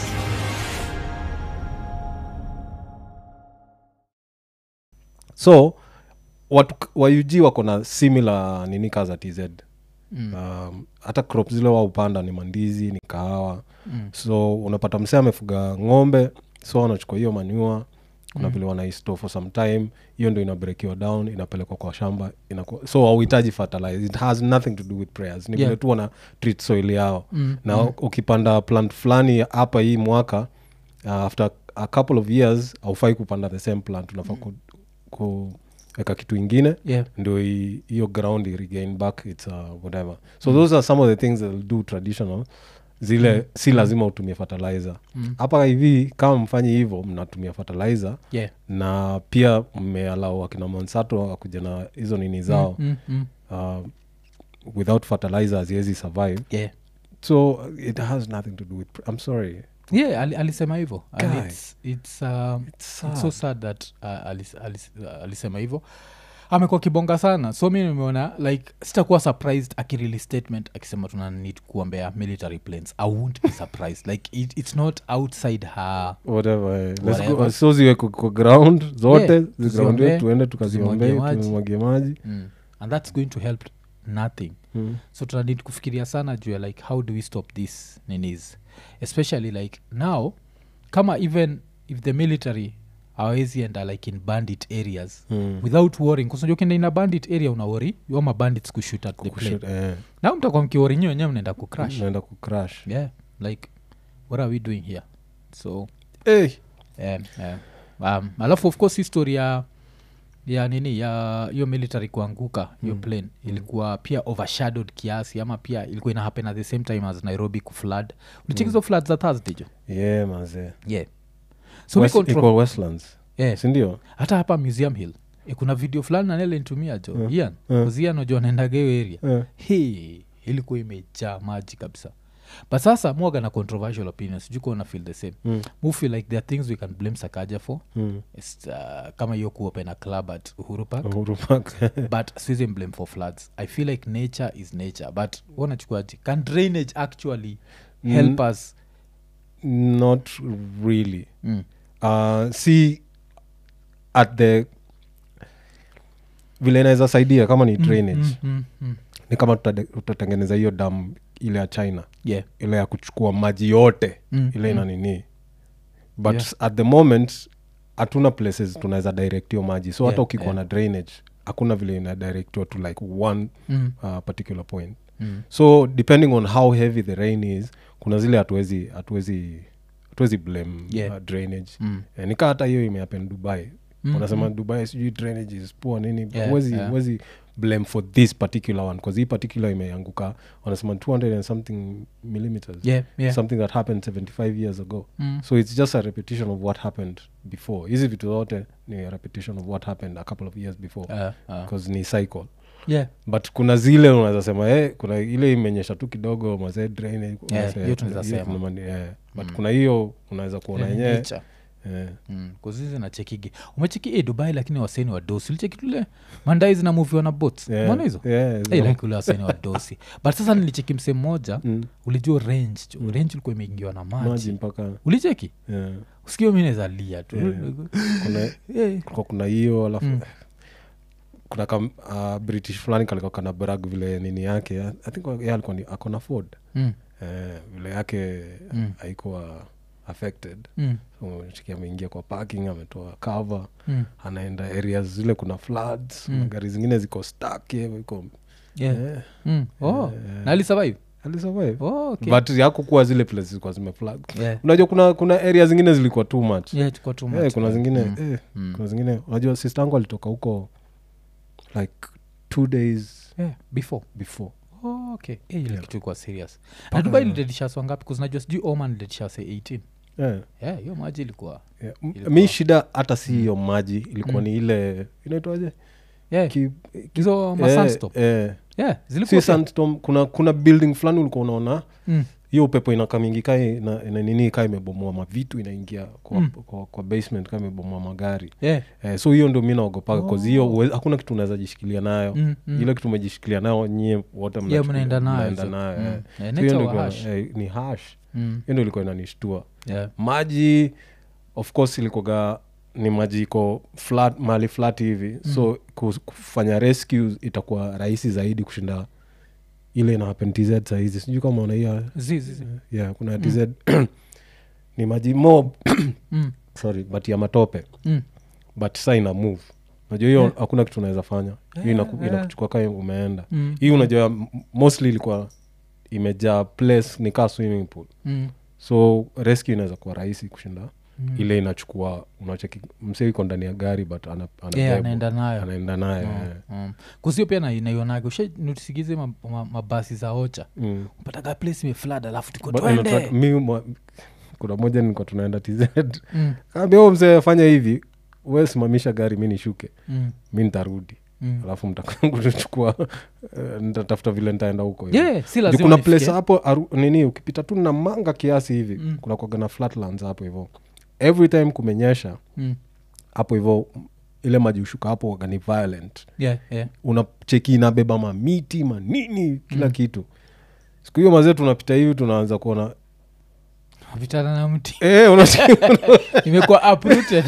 so watu wa ug wako na similar nini ka za tz mm. um, hata crop zile wa upanda ni mandizi ni kahawa mm. so unapata msee amefuga ng'ombe so wanachukua hiyo manua kuna mm. vile wanaisto for some time hiyo ndo inabrekiwa down inapelekwa kwa shamba inakuwa, so hauhitaji fertilize it has nothing to do with prayers ni Yeah. vile tu wana treat soil yao mm. na mm. ukipanda plant fulani hapa hii mwaka uh, after a couple of years haufai kupanda the same plant unafaa ku, kuweka kitu ingine Yeah. ndio i- hiyo ground i regain back its uh, whatever so those are some of the things that do traditional zile si lazima utumie fertilizer hapa hivi kama mfanyi hivyo mnatumia fertilizer Yeah. na pia mmealau akina monsato akuja na hizo nini zao Mm, mm. uh, without fertilizer haziwezi survive Yeah. so it has nothing to do with i'm sorry yeah ali, alisema hivyo And Guy. it's, it's, um, It's it's so sad that uh, alis, alis, uh, alisema hivyo amekuwa kibonga sana so mi nimeona like sitakuwa surprised akirili statement akisema tuna need kuombea military planes i won't be surprised like it, it's not outside her whatever eh. Let's Whatever. go- so ziwe kwa- kwa ground zote Yeah, zigroundiwe tuziombee, tuende tuzimwagie tukaziombee maji. tumwagie maji mm. and that's going to help nothing Mm. so tunanid kufikiria sana juu ya like how do we stop this ninis especially like now kama even if the military awezi enda like in bandit areas Mm. without worrying kusaja ukienda in a bandit area unawori yoma bandits kushoot at the plane Kushoot, eh, now mtakuwa mkiwori nyi wenyewe mnaenda kucrash naenda kucrash yeah like what are we doing here so hey. um, um, um, alafu of course history ya ya nini ya hiyo military kuanguka hiyo mm. plane ilikuwa pia overshadowed kiasi ama pia ilikuwa ina happen at the same time as nairobi kuflood ulichekizo mm. flood za thursday jo yeah mazee yeah so West- we control, iko westlands yeah, sindio hata hapa museum hill e, kuna video fulani nanele nitumia jo Mm. ian Mm. kuzian ojo anaendaga hiyo area Eh. he ilikuwa imejaa maji kabisa but sasa mwaga na controversial opinions sijui kuona feel the same Mm. mu feel like there are things we can blame sakaja for Mm. It's, uh, kama hiyo kuopen a club at uhuru park Uhuru Park. but siwezi blame for floods i feel like nature is nature but wanachukuaji can drainage actually help us not really mm. uh, si at the vile inaweza saidia kama ni drainage mm, mm, mm. ni kama tutade- tutatengeneza hiyo dam ile ya china yeah ile ya kuchukua maji yote Mm, ile ina nini but Yeah. at the moment hatuna places tunaweza direct hiyo maji so hata Yeah, ukikuwa yeah. na drainage hakuna vile ina directiwa to like one mm. uh, particular point Mm. so depending on how heavy the rain is kuna zile hatuwezi hatuwezi hatuwezi blame Yeah. uh, drainage Mm. Eh, nika hata hiyo imehappen dubai Mm, wanasema dubai sijui drainage is poor nini Yeah, huwezi yeah. huwezi blame for this particular one bcause hii particular imeanguka wanasema 200 and something millimeters yeah yeah something that happened 75 years ago Mm. so it's just a repetition of what happened before hizi vitu zote ni a repetition of what happened a couple of years before Uh, uh. because ni cycle yeah but kuna zile unaweza sema eh, kuna ile imenyesha tu kidogo mazee drainage, Yeah, mazee, hiyo tunaweza hiyo sema. kuna mani- eh, but Mm. kuna hiyo unaweza kuona Yeah, yenyewe nature. eh, Mm, kuzizi na chekigi umecheki e dubai lakini waseni wa dosi ulicheki tule mandai zinamuviwa na bots yeah, mona hizo yeah, hey, zina- like ule waseni wa dosi but sasa nilicheki mse mmoja Mm, ulijua range jo range ulikuwa imeingiwa na maji, maji mpaka ulicheki yeah, usikio mi nawezalia tu Yeah. kuna Eh, kulikuwa kuna hiyo alafu Mm. kuna kam, uh, british fulani kalikuwa kana brag vile nini yake i think ye alikuwa ni akona ford mm, eh, vile yake Mm. haikuwa affected mm, so chiki ameingia kwa parking ametoa cover mm. anaenda areas zile kuna floods Mm. gari zingine ziko stuck hivyo, iko Yeah. eh, Mm. Oh, Eh. na alisurvive alisurvive oh, okay. but yakukuwa zile places zilikuwa zimeflag Yeah. unajua kuna kuna area zingine zilikuwa too much Yeah, tuko too Eh, much. kuna zingine Mm. eh, Mm. kuna zingine unajua sister yangu alitoka huko like two days Yeah, before before oh, okay Eh, ile Yeah. kitu ikuwa serious na dubai lidedishaswa ngapi kuzinajua sijui oman lidedishase 18 yeah. yeah, hiyo maji ilikuwa Yeah. M- Ilikuwa- mi shida hata si hiyo maji ilikuwa ni ile inaitwaje yeah. Ki- hizo eh, masandstorm eh. yeah, si zilikuwa pia- sandstorm kuna kuna building fulani ulikuwa unaona Mm. hiyo upepo inakamingi ka ina, ina nini ka imebomoa mavitu inaingia kwa, Mm. kwa, kwa basement ka imebomoa magari yeah. eh, so hiyo ndio mi naogopaga Oh. oh. hiyo huwe- hakuna kitu unaweza jishikilia nayo Mm, mm. ile kitu umejishikilia nayo nyie wote Yeah, mnachukulia- mnaenda nayo mnaenda hizo. nayo Mm. eh. Yeah, So hiyo nature ndio wa ilikuwa- hash. eh, ni hash Mm. hiyo ndio ilikuwa inanishtua Yeah. maji of course ilikoga ni maji iko flat mahali flat hivi mm. so ku- kufanya rescue itakuwa rahisi zaidi kushinda ile ina happen tz sahizi sijui kama unaia Zi, zi, zi. yeah, kuna tz ni maji mob Mm. sorry but ya matope Mm. but sa ina move najua hiyo Yeah. hakuna kitu unaweza fanya hiyo Yeah, inaku- yeah. inakuchukua kaa umeenda Mm. hii unajua m- mostly ilikuwa imejaa place ni kaa swimming pool Mm. so rescue inaweza kuwa rahisi kushinda Mm. ile inachukua unacheki msee iko ndani ya gari but ana, anabebwa. Yeah, anaenda nayo anaenda nayo eh. Mm. kusio pia na- naionaga ushanotisigize mabasi ma, mabasi za ocha Mm. mpataga place imeflad alafu tuko But twende inataka- mi mwa- kuna moja nilikuwa tunaenda tz Mm, kaambia huo mzee fanya hivi we simamisha gari mi nishuke mm, mi nitarudi mm. alafu mtakuchukua nitatafuta vile nitaenda huko hivi. Yeah, si Juu lazima kuna nifikie. place hapo aru, nini ukipita tu na manga kiasi hivi Mm. kuna kwaga na flatlands hapo hivo every time kumenyesha Mm. hapo hivo ile maji ushuka hapo waga ni violent Yeah, yeah. unacheki inabeba mamiti manini kila mm. kitu siku hiyo mazee tunapita hivi tunaanza kuona vitana na mti eh, unacheki- imekuwa uprooted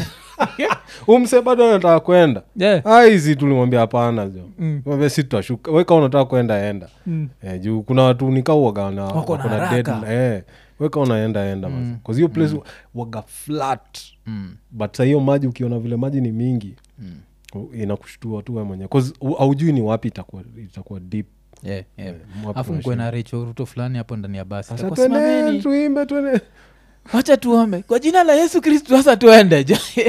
umse bado anataka kwenda yeah. Ah, hizi tulimwambia hapana jo Mm. Mwambia si tutashuka weka unataka kwenda enda Mm. eh, juu kuna watu nikauwaga na Wako na wako na haraka. dead- eh, weka unaenda enda mm. hiyo place waga flat Mm. but sa hiyo maji ukiona vile maji ni mingi Mm. u- inakushtua tu we mwenyewe 'Cause u- haujui ni wapi itakuwa itakuwa deep Yeah, yeah. wapi afu mkwe unashinda. na recho ruto fulani hapo ndani ya basi Sasa Itakuwa, twende "Simameni, tuimbe twende wacha tuombe kwa jina la yesu kristu sasa tuende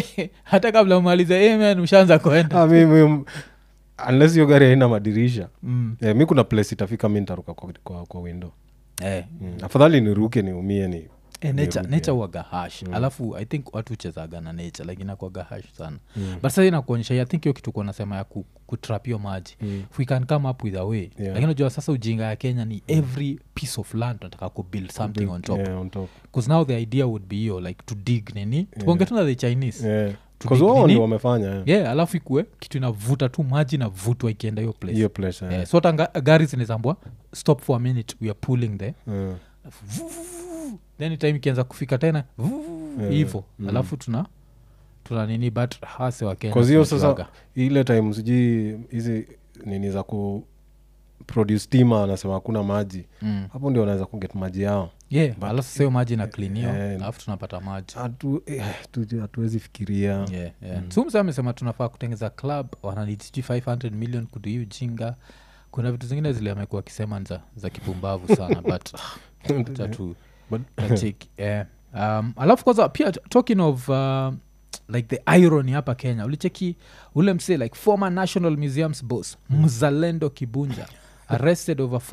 hata kabla umalize amen ushaanza kwenda Ah, mi- mi- unless hiyo gari haina madirisha mm. eh, mi kuna place itafika mi ntaruka kwa, kwa, kwa window eh. mm. afadhali niruke niumie ni Eh, nature, niruke. nature waga hash alafu i think watu huchezaga na nature like inakwaga hash sana but sasa inakuonyesha i think hiyo kitu kuwa nasema ya ku, kutrap hiyo maji Mm. if we can come up with a way Yeah. lakini unajua sasa ujinga ya kenya ni every piece of land unataka kubuild something on top Yeah, on top. bcause now the idea would be hiyo like to dig nini tukonge tu na the chinese Yeah. To 'Cause dig wao nini? ndio wamefanya yeah. yeah alafu ikue kitu inavuta tu maji navutwa ikienda hiyo place hiyo place yeah. yeah. so hata nga- gari zinezambwa stop for a minute we are pulling the Mm. alafu vu- vu- vu- then time ikianza kufika tena vu- vu- vu- Yeah. hivo Mm. alafu tuna tuna nini but hase wakenya 'Cause hiyo sasa tunajuaga. ile time sijui hizi nini za ku produce tima anasema hakuna maji mm. hapo ndio wanaweza kuget maji yao yeah alafu sasa hiyo maji na klinio Eh, alafu tunapata maji Hatu- eh, tu- hatuwezi fikiria yeah, yeah. so msa amesema tunafaa kutengeza club wananid sijui 500 million kudu hii ujinga kuna vitu zingine zile amekuwa akisema ni za, za kipumbavu sana but acha tu But- tacheki eh. um, alafu kwanza pia t- talking of uh, like the irony hapa kenya ulicheki ule msee like former national museums boss mzalendo kibunja arrested over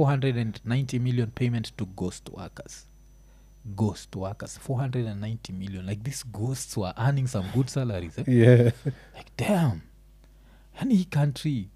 490 million payment to ghost workers ghost workers 490 million like these ghosts were earning some good salaries eh? yeah. like damn yani hii country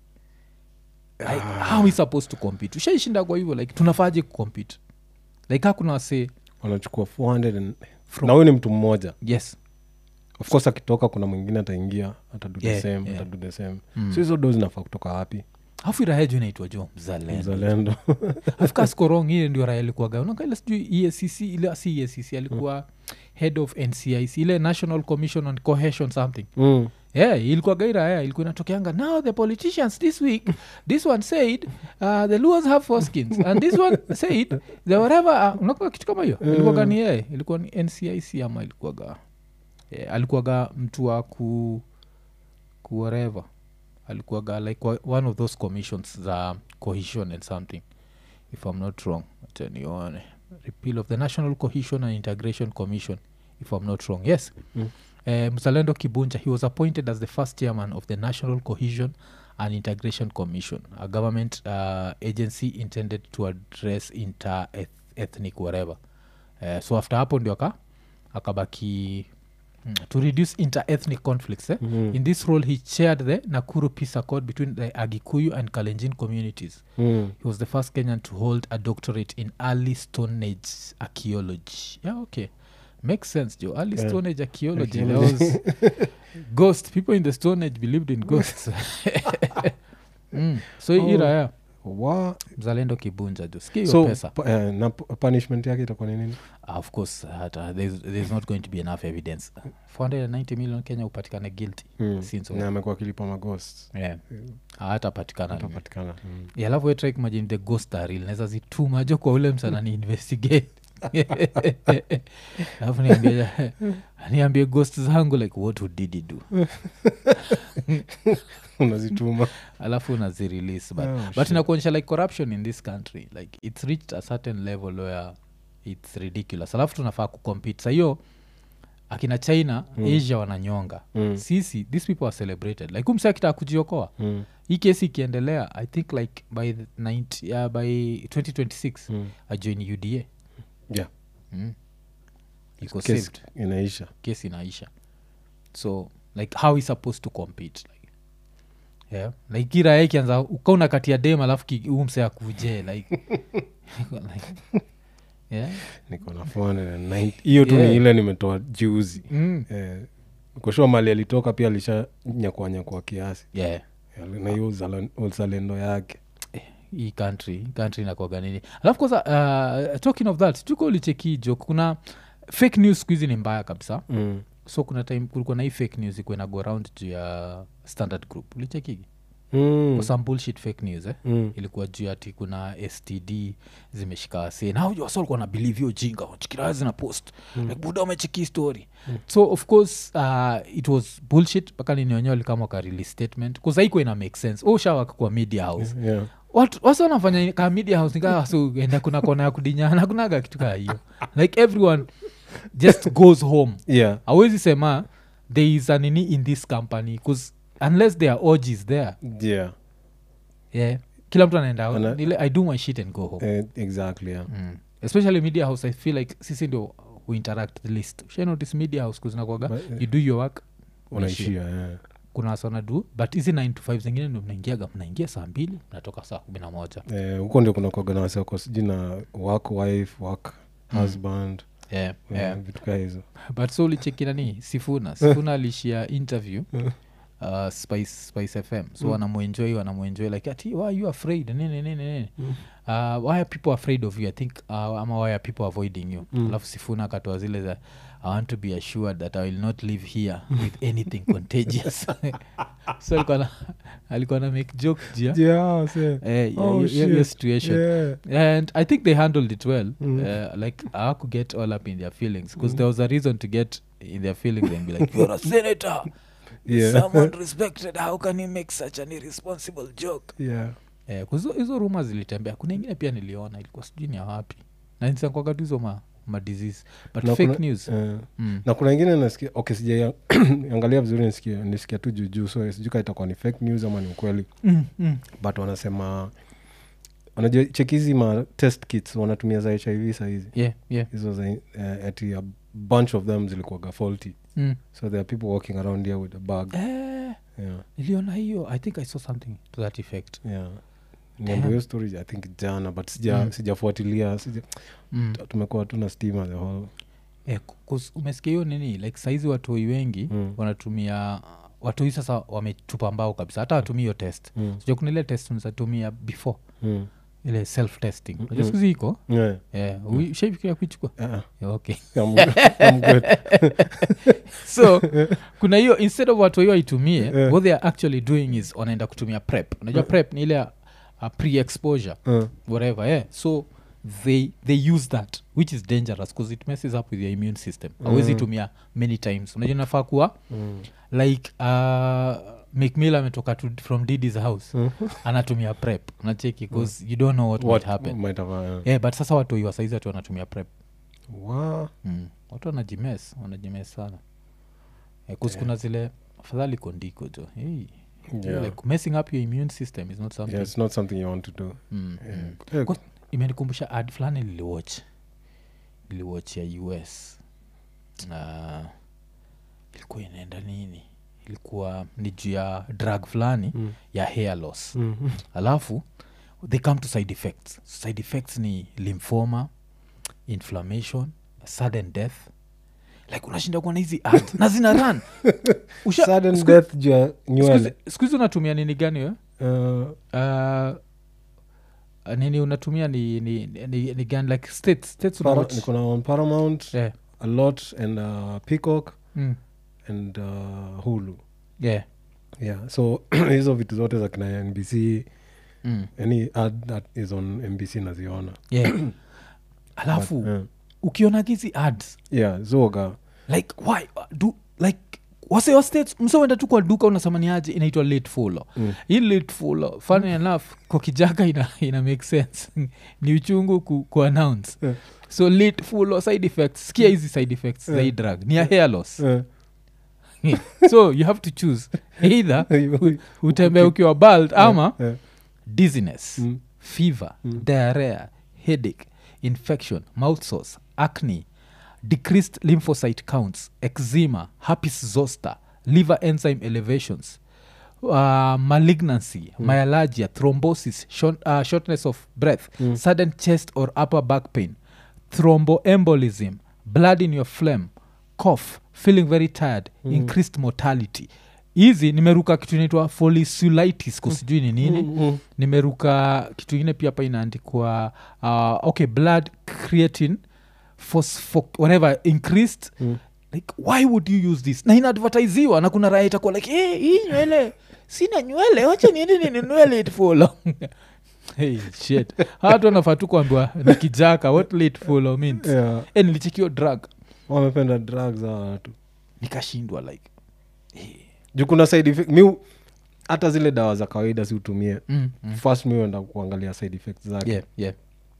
like, how is supposed to compete ushaishinda kwa hivyo like tunafaje kucompete like hakuna wasee wanachukua 400 and- na huyu ni mtu mmoja yes of course akitoka kuna mwingine ataingia atadu the Yeah, same yeah. atadu the same Mm. so hizo do zinafaa kutoka wapi afu iraheju inaitwa jo mzalendo mzalendo afkaskorong hiye ndio raya alikuwaga unakaile sijui EACC ile si EACC alikuwa head of ncic ile national commission on cohesion something mm. yeah ilikuwa gairaya ilikuwa inatokeanga now the politicians this week this one said uh, the luas have four skins and this one said the whatever uh, unakuwa kitu kama hiyo ilikuwaga ni yeye ilikuwa ni ncic ama ilikuwaga yeah, alikuwaga mtu wa ku ku whatever alikuwaga like wa- one of those commissions za cohesion and something if i'm not wrong acha nione repeal of the national cohesion and integration commission if i'm not wrong yes Mm. uh, mzalendo kibunja he was appointed as the first chairman of the national cohesion and integration commission a government uh, agency intended to address inter ethnic whatever uh, so after hapo ndio aka akabaki mm, to reduce interethnic conflicts eh? in this role he chaired the nakuru peace accord between the agikuyu and kalenjin communities Mm. he was the first kenyan to hold a doctorate in early stone age archaeology yeah okay makes sense joe early Yeah. stone age archaeology, Archaeology. There was ghost people in the stone age believed in ghosts mm. so Oh. oh. ira ya Wa- mzalendo kibunja jo sikia hiyo so pesa pa- eh, na pu- punishment yake itakuwa ni nini Ah, of course hata there's, there's not going to be enough evidence 490 million kenya upatikane guilty Mm. Since na amekuwa akilipa maghost yeah. hatapatikana atapatikana mm. Yeah, alafu we try kumagine the ghost are real naweza zituma jo kwa ule msana ni investigate alafu niambie niambie ghost zangu like what would didi do unazituma alafu unazirelease but, Oh, but shit. inakuonyesha like corruption in this country like it's reached a certain level where it's ridiculous alafu tunafaa kucompete sahiyo akina china mm. asia wananyonga Mm. sisi these people are celebrated like umse akitaka kujiokoa mm. hii kesi ikiendelea i think like by the 90, uh, by 2026 Mm. ajoin uda yeah mm. iko Case saved inaisha kesi inaisha so like how is supposed to compete like yeah like kiraya ikianza ukauna kati ya dem alafu ki- huu mse akuje like, like yeah niko na 490 hiyo tu Yeah. ni ile nimetoa juzi mm. eh, kushua mali alitoka pia alisha nyakua nyakua kiasi yeah Eh, na hiyo uzala- uzalendo yake hii country hii country inakwaga nini alafu kwanza uh, talking of that tuko ulicheki jo kuna fake news siku hizi ni mbaya kabisa mm. so kuna time kulikuwa na hii fake news ikuwa na go around juu ya standard group ulichekigi Mm. mm. some bullshit fake news eh? Mm. ilikuwa juu ati kuna std zimeshika wase na wasa walikuwa na believe hiyo jinga chikiraha zina post mm. like buda umecheki story mm. so of course uh, it was bullshit mpaka ninionyewe likama wakarelease statement kuzaiko ina make sense ushawaka kwa media house yeah. watu wasi wanafanya ka media house nikaa so enda kuna kona ya kudinyana kunaga kitu kaa hiyo like everyone just goes home yeah. awezi sema there is a nini in this company bcause unless there are orgies there yeah. yeah kila mtu anaenda out. Ana- Nile, i do my shit and go home Eh, exactly yeah. mm. especially media house i feel like sisi ndio we interact the least Ushawahi notice media house kuzinakwaga But, eh, you do your work unaishia. unaishia yeah. kuna wasana du but hizi 9 to 5 zingine ndio mnaingiaga mnaingia saa mbili mnatoka saa kumi na moja Eh, huko ndio kuna kuaga na waseko sijui na work wife work husband yeah, eh, yeah. vitu kaa hizo but so ulicheki nani sifuna sifuna alishia interview uh, spice, spice fm so mm. wanamuenjoy wanamuenjoy like ati why are you afraid nini nini nini uh, why are people afraid of you i think uh, ama why are people avoiding you Mm. alafu sifuna akatoa zile za i want to be assured that i will not live here with anything contagious so alikuwa na, alikuwa na make joke jia yeah, say. Eh, Oh, hiyo- hiyo- hiyo shit. situation Yeah. and i think they handled it well Mm. uh, like i could get all up in their feelings because there was a reason to get in their feelings and be like you're a senator Yeah. someone respected how can you make such an irresponsible joke Yeah. eh, 'cause hizo- hizo ruma zilitembea kuna ingine pia niliona ilikuwa sijui ni ya wapi na nisankwaga tu hizo ma, ma disease but Na fake kuna- news eh, mm. na kuna ingine nasikia okay sijaiangalia vizuri nisikia nisikia tu juujuu so sijui ka itakuwa ni fake news ama ni ukweli Mm, mm. but wanasema wanajua cheki hizi ma test kits wanatumia za hiv sahizi yeah, yeah. hizo za uh, ati a bunch of them zilikuwaga faulty Mm. so there are people walking around here with a bag Eh, yeah, niliona hiyo i think i saw something to that effect yeah. niambo hiyo story i think jana but sija Mm. sijafuatilia sija, mm. tumekuwa tu na stima the whole Eh, ku- 'cause umesikia hiyo nini like saizi watoi wengi Mm. wanatumia watoi sasa wametupa mbao kabisa hata watumia hiyo test mm. sija kuna ile test unazatumia before Mm. ile self testing Mm, najua mm. skuzi iko Yeah. yeah. ushaifikiria kuichukua Uh-uh. yeah, okay I'm good. I'm good. so kuna hiyo instead of watu hiyo waitumie Yeah. what they are actually doing is wanaenda kutumia prep unajua prep ni ile ya, uh, pre exposure Uh, whatever yeah so they they use that which is dangerous because it messes up with your immune system awezi Mm. tumia many times unajua nafaa kuwa mm. like uh, mcmill ametoka to, from didis house Mm. anatumia prep unacheki bcause you don't know what, What might happen might have, uh, yeah, but sasa watu wa saizi watu wanatumia prep Wa- mm. watu wanajimes wanajimes sana yeah, yeah. kuna zile afadhali kondiko jo hey. Yeah. like messing up your immune system is not something Yeah, it's not something you want to do mm, Yeah. mm. Yeah. Kwa- imenikumbusha ad fulani liliwatch niliwatch ya us uh, ilikuwa inaenda nini ilikuwa ni juu ya drug fulani mm. ya hair loss Mm. alafu they come to side effects side effects ni lymphoma inflammation sudden death like unashinda kuona hizi ads na zina run Usha- Sudden siku- death juu ya siku nywele hizi- siku hizi unatumia nini gani we Uh, uh, nini unatumia ni, ni, ni, ni gani like states states Para- unawatch? niko na on paramount yeah. a lot and uh, peacock mm. and uh, hulu yeah. yeah so hizo vitu zote za kina nbc Mm. any ad that is on mbc naziona yeah. alafu But, yeah. ukiona hizi ads yeah zoga like why do like wasewa states msewenda tu kwa duka unasamani aje inaitwa late follow Mm. hii late follow funny enough kwa kijaka ina, ina make sense ni uchungu ku, ku announce Yeah. so late follow side effects sikia hizi side effects za hii drug ni ya hair loss Eh, so you have to choose either you- utembea ukiwa bald ama eh, dizziness mm, fever Mm. diarrhea headache infection mouth sores acne decreased lymphocyte counts eczema herpes zoster liver enzyme elevations uh, malignancy myalgia thrombosis short, uh, shortness of breath Mm. sudden chest or upper back pain thromboembolism blood in your phlegm cough feeling very tired Mm. increased mortality hizi nimeruka kitu inaitwa folliculitis kusijui ni nini mm, mm. nimeruka kitu ingine pia hapa inaandikwa uh, okay blood creatine phospho whatever increased Mm. like why would you use this na inaadvertisiwa na kuna raya itakuwa like hey, hii nywele sina nywele wacha niende ninunue late follow hey, shit hatu wanafaa tu kuambiwa ni kijaka what late follow means Yeah, Eh, nilichekio drug wamependa drugs za watu nikashindwa like juu kuna side effect mi hata zile dawa za kawaida si utumie mm, mm. first mi uenda kuangalia side effects zake yeah, yeah.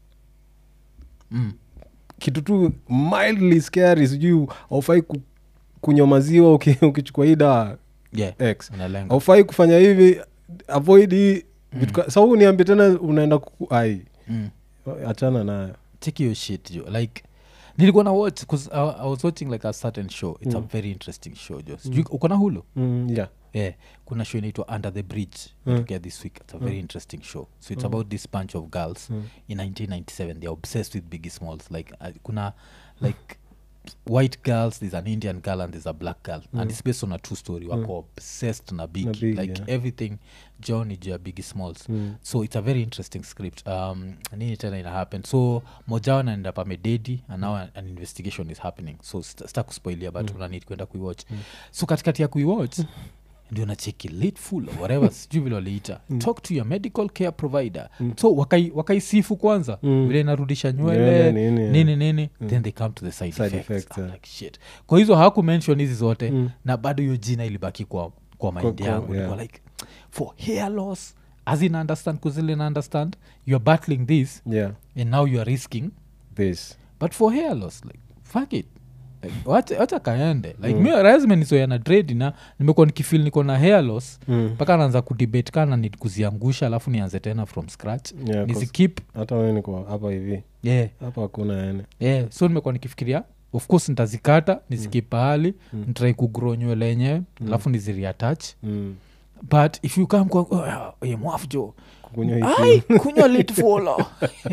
Mm. kitu tu mildly scary sijui aufai ku, kunywa maziwa uki- ukichukua hii dawa yeah. x unalenga aufai kufanya hivi avoid hii vitu ka- sa huu niambie tena unaenda kuku ai mm. achana nayo take your shit jo like nilikuwa na watch bcause I, i was watching like a certain show it's a very interesting show jo sijui uko na hulu mm, yeah. yeah kuna show inaitwa under the bridge Mm. mm. this week it's a very interesting show so it's about this bunch of girls Mm. in 1997 they're obsessed with biggie smalls like uh, kuna like white girls there's an indian girl and there's a black girl and it's based on a true story wako obsessed na big, Biggie, like yeah. everything john ni juu ya biggie smalls Mm. so it's a very interesting script um, nini tena ina happen so mojao naenda pamededi and now an, an investigation is happening so sta sta kuspoilia but mm. unanid kwenda kuiwatch mm. so katikati ya kuiwatch ndio nacheki late full or whatever sijui vile waliita talk to your medical care provider so wakai- wakaisifu kwanza Mm. vile inarudisha nywele Nywele, nini, yeah. nini nini then they come to the side, Side effects. effects, I'm yeah. like, shit kwa hizo hawaku mention hizi zote Mm. na bado hiyo jina ilibaki kwa, kwa mind kwa- yangu yeah. Nilikuwa like for hair loss as in understand kuzile na understand you're battling this yeah and now you are risking this but for hair loss like fuck it Like, wacha wacha kaende like mm. mi razimenisoya na dredi na nimekuwa nikifil niko na hair loss Mm. mpaka naanza kudebate kana ni kuziangusha alafu nianze tena from scratch Yeah, 'cause nizikip hata we niko hapa hivi yeah, hapa hakuna yani yeah. so nimekuwa nikifikiria of course nitazikata nizikip pahali mm. nitrai kugro nywele yenyewe alafu niziriatach mm. but if you come kwa oh, yeah, mwafjo kukunywa hii ai kunywa lit folo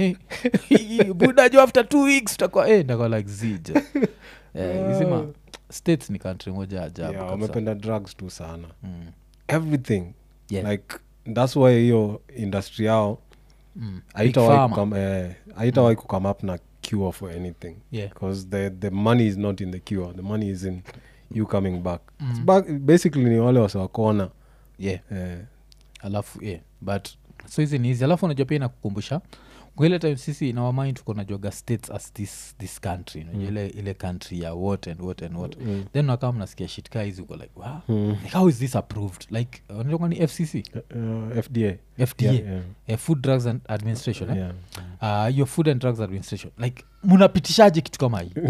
buda jo after two weeks utakuwa eh, ndakuwa like zija eh, izima states ni country moja ajabu yeah, kabisa. wamependa drugs tu sana Mm. everything Yeah. like thats why hiyo industry yao Mm. Big haitawahi pharma. kukam- eh, haitawahi kukame up na cure for anything Yeah. because the, the money is not in the cure the money is in you coming back, It's back basically ni wale wasiwakona yeah eh, alafu yeah. but so hizi ni hizi alafu unajua pia inakukumbusha kwa ile time sisi inawamind tuko najuaga states as this, this country unajua ile, ile country ya what and what and what Mm. then nakaa mnasikia shit kaa hizi uko like wow, Mm. like how is this approved like unajua ni fcc uh, fda fda Yeah, yeah. eh, food drugs and administration eh? Yeah. uh, your food and drugs administration like munapitishaje kitu kama hii